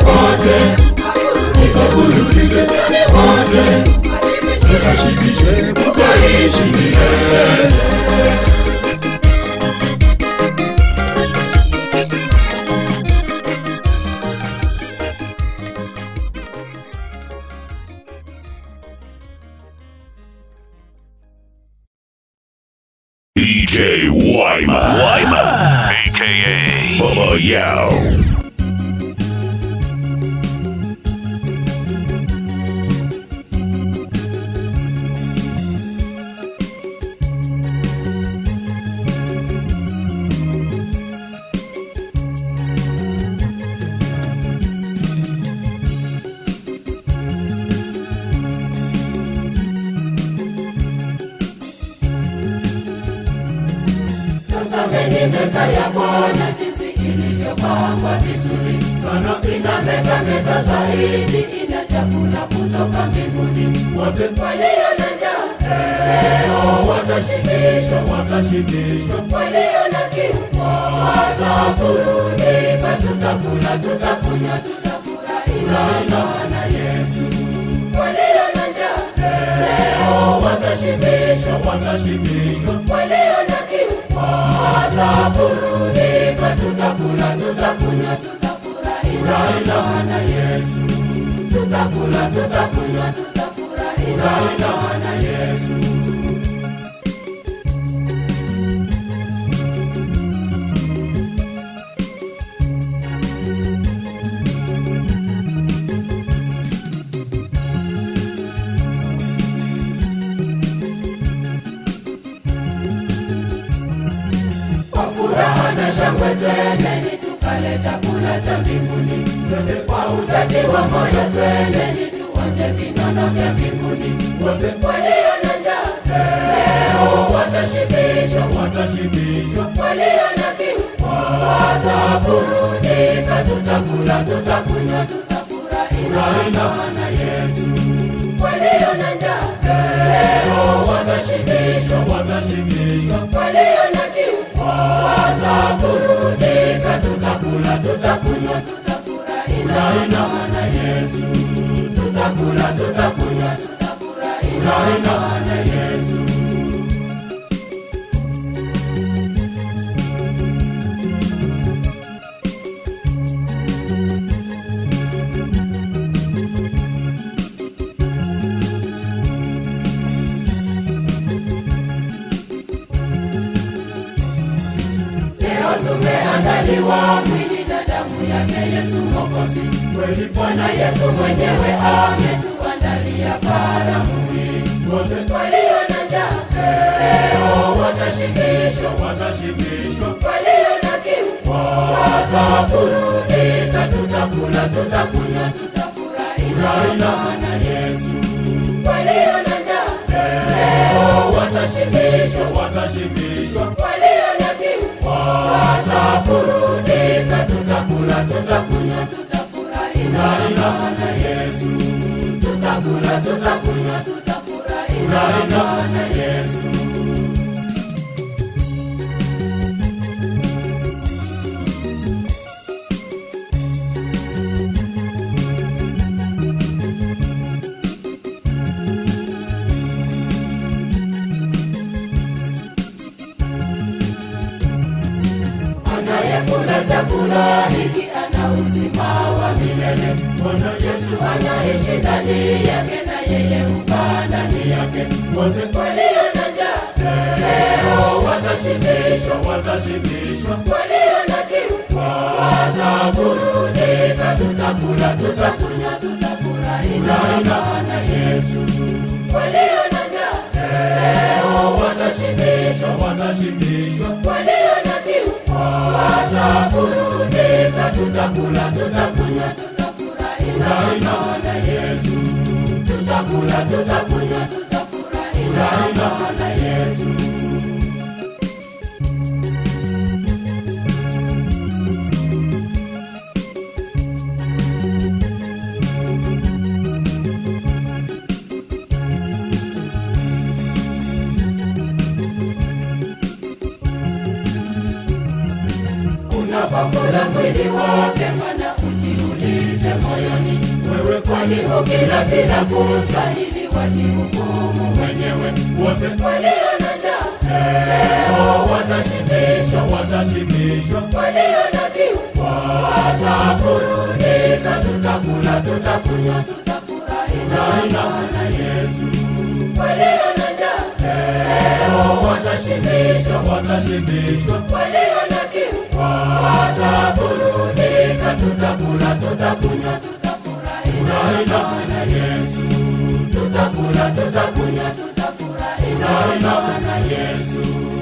tukaburudike, twende wote, tukashibishe, tukaishi milele. DJ Wyman. Wyman. AKA Bubba Yao. Tazameni meza ya Bwana jinsi ilivyopangwa vizuri sana, inametameta zaidi, ina chakula kutoka mbinguni. Wote walio na njaa leo watashibishwa, watashibishwa. Walio na kiu wataburudika, tutakula, tutakunywa, tutafurahi na Yesu. Walio na njaa leo watashibishwa, watashibishwa. Walio na kiu wataburudika, tutakula, tutakunywa, tutafurahi na Yesu. Tutakula, tutakunywa, tutafurahi na Yesu. Kwa furaha na shangwe twendeni tukale chakula cha mbinguni. Kwa utaji wa moyo twendeni tuonje vinono vya mbinguni. Wote walio na njaa leo watashibishwa, watashibishwa. Walio na kiu wataburudika, tutakula, tutakunywa, tutafurahi na Yesu. Walio na njaa leo watashibishwa, watashibishwa. Walio na kiu wataburudika, tutakula, tutakunywa, tutafurahi na Yesu. Tutakula, tutakunywa, tutafurahi na Yesu. Leo tumeandaliwa mwili na damu yake Yesu Mwokozi. Kweli Bwana Yesu mwenyewe ametuandalia karamu hii. Wote walio na njaa leo watashibishwa, watashibishwa. Walio na kiu wataburudika, tutakula, tutakunywa, tutafurahi na Yesu. Walio na njaa leo watashibishwa, watashibishwa. Walio na kiu wataburudika, tutakula, tutakunywa, tutafurahi na Yesu. Tutakula, tutakunywa, tutafurahi na Yesu. Anayekula chakula hiki ana uzima wa milele. Bwana Yesu anaishi ndani yake na yeye hukaa ndani yake. Wote walio na njaa leo watashibishwa, watashibishwa. Walio na kiu wataburudika, tutakula, tutakunywa, tutafurahi na Yesu. Walio na njaa leo watashibishwa, watashibishwa. Walio na kiu wataburudika, tutakula, tutakunywa, tutafurahi na Yesu. Tutakula, tutakunywa, tutafurahi na Yesu. mwili wake mana ujiulize moyoni wewe kwani ukila bila kustahili wajihukumu mwenyewe wote walio na njaa leo watashibishwa watashibishwa walio na kiu wataburudika tutakula tutakunywa tutafurahi na Yesu walio na njaa leo watashibishwa watashibishwa walio na kiu wataburudika tutakula tutakunywa tutafurahi na Yesu tutakula tutakunywa tutafurahi na Yesu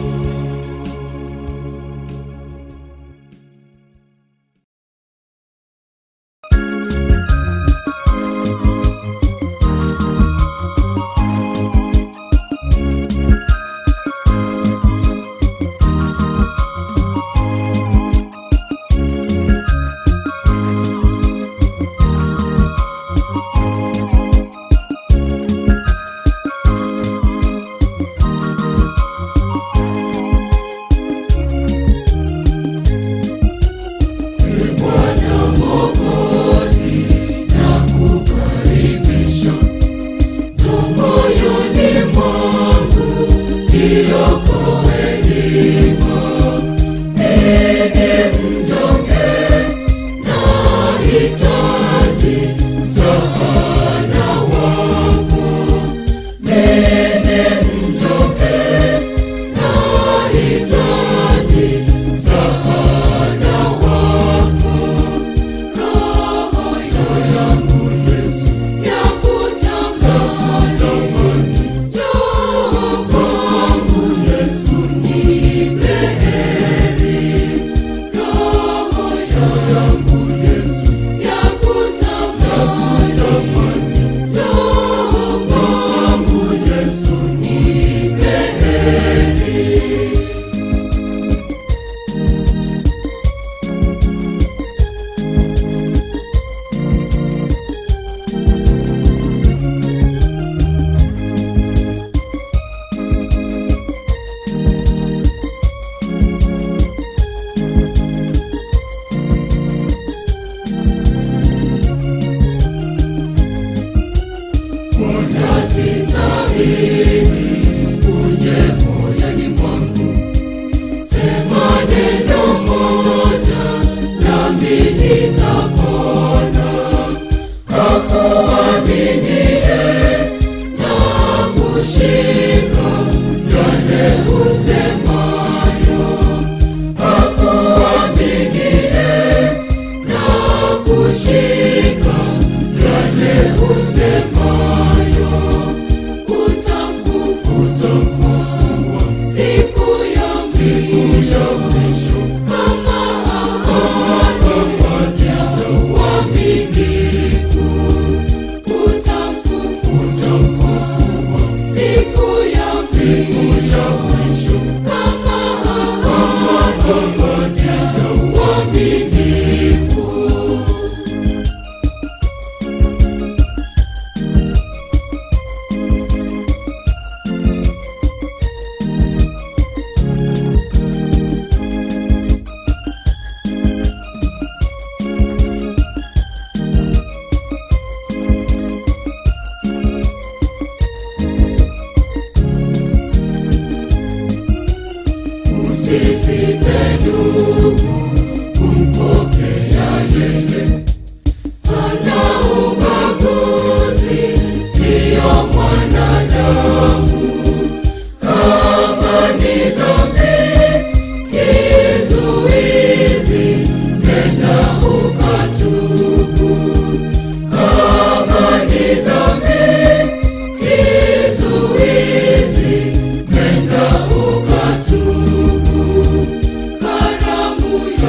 Usisite ndugu kumpokea yeye, hana ubaguzi, siyo mwanadamu. Kama ni dhambi kizuizi, nenda ukatubu. Kama ni dhambi kizuizi, nenda ukatubu. Karamu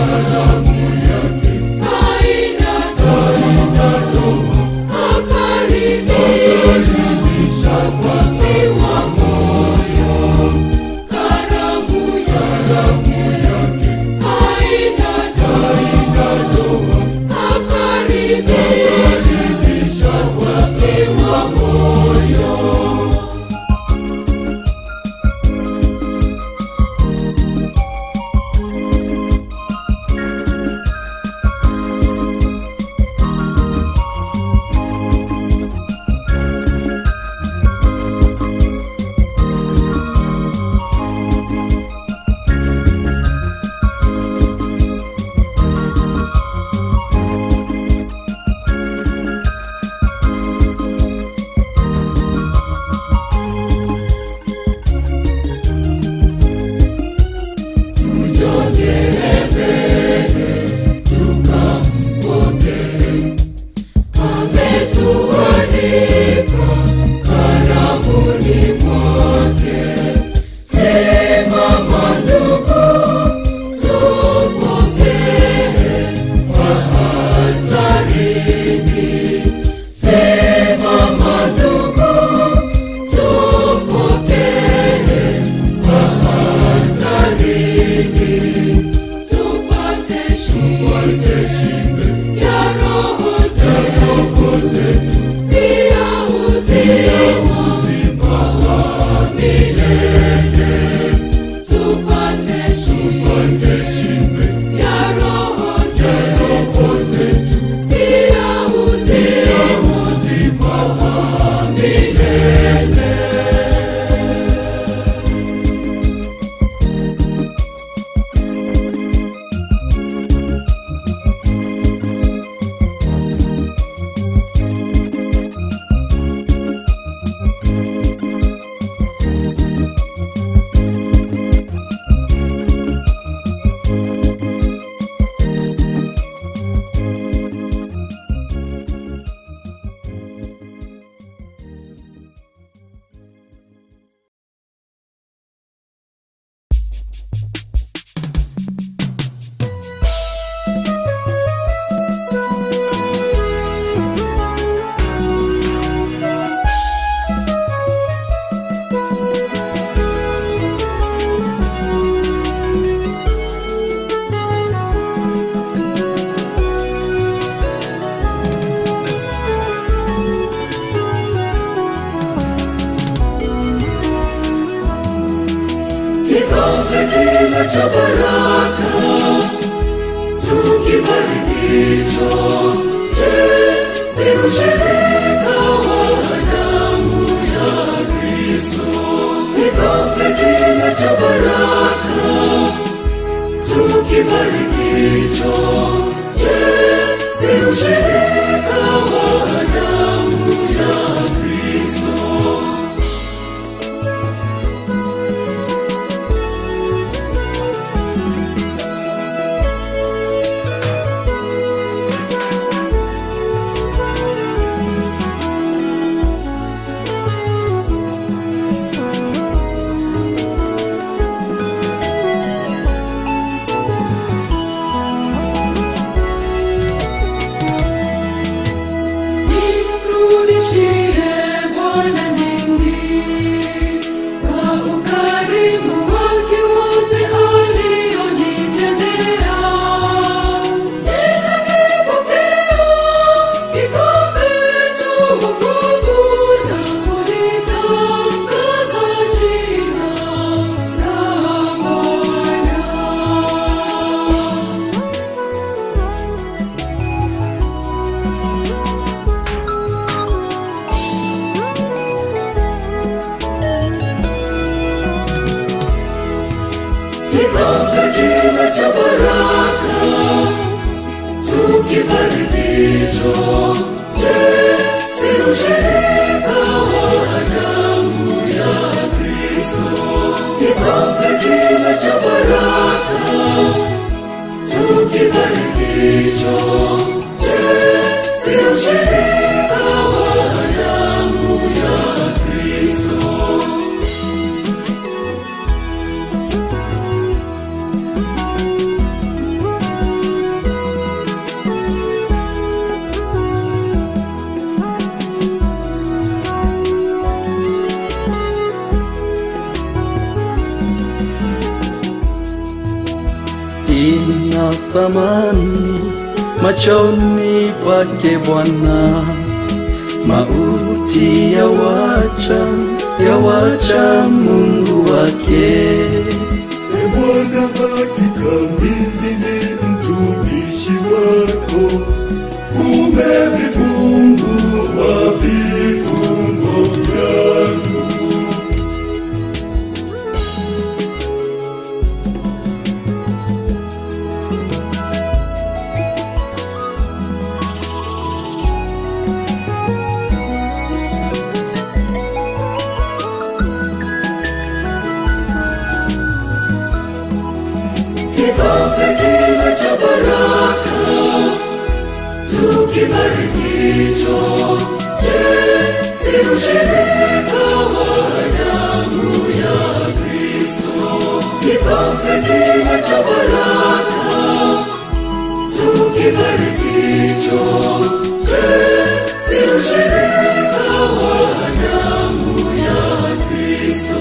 tupate shibe ya roho zetu pia uzima wa milele kikombe kile cha baraka tukibarikicho je si ushirika wa damu ya kristo kikombe kile cha baraka tukibarikicho je si ushirika wa damu ya kristo Nimrudishie Bwana nini kwa ukarimu wake wote alionitendea. Nitakipokea kikombe cha wokovu na kulitangaza jina la Bwana. kikombe kile cha baraka tukibarikicho je si ushirika wa damu ya kristo kikombe kile cha baraka tukibarikicho je si ushirika wa damu ya kristo ina thamani machoni pake Bwana. Mauti yawacha yawacha Mungu wake. E Bwana, hakika mimi ni mtumishi wako, umevifungua vifungo vyangu. kikombe kile cha baraka tukibarikicho je si ushirika wa damu ya kristo kikombe kile cha baraka tukibarikicho je si ushirika wa damu ya kristo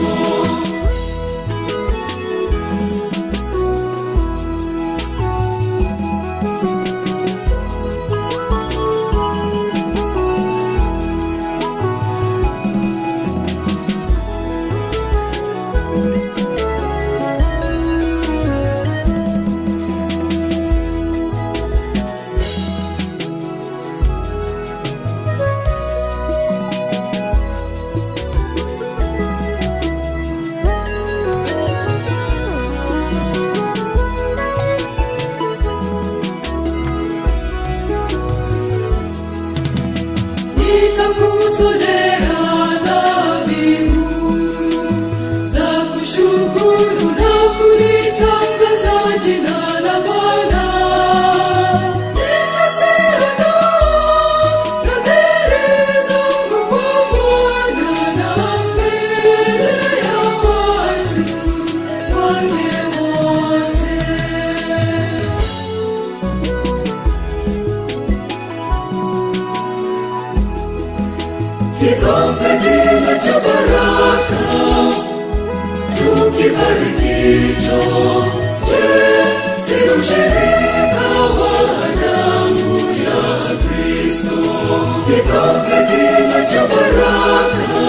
wake wote. kikombe kile cha baraka tukibarikicho je si ushirika wa damu ya kristo kikombe kile cha baraka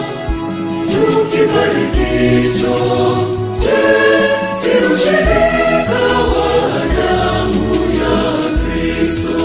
tukibarikicho je si ushirika wa damu ya kristo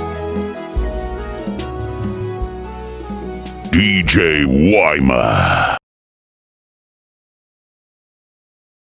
DJ Wyma.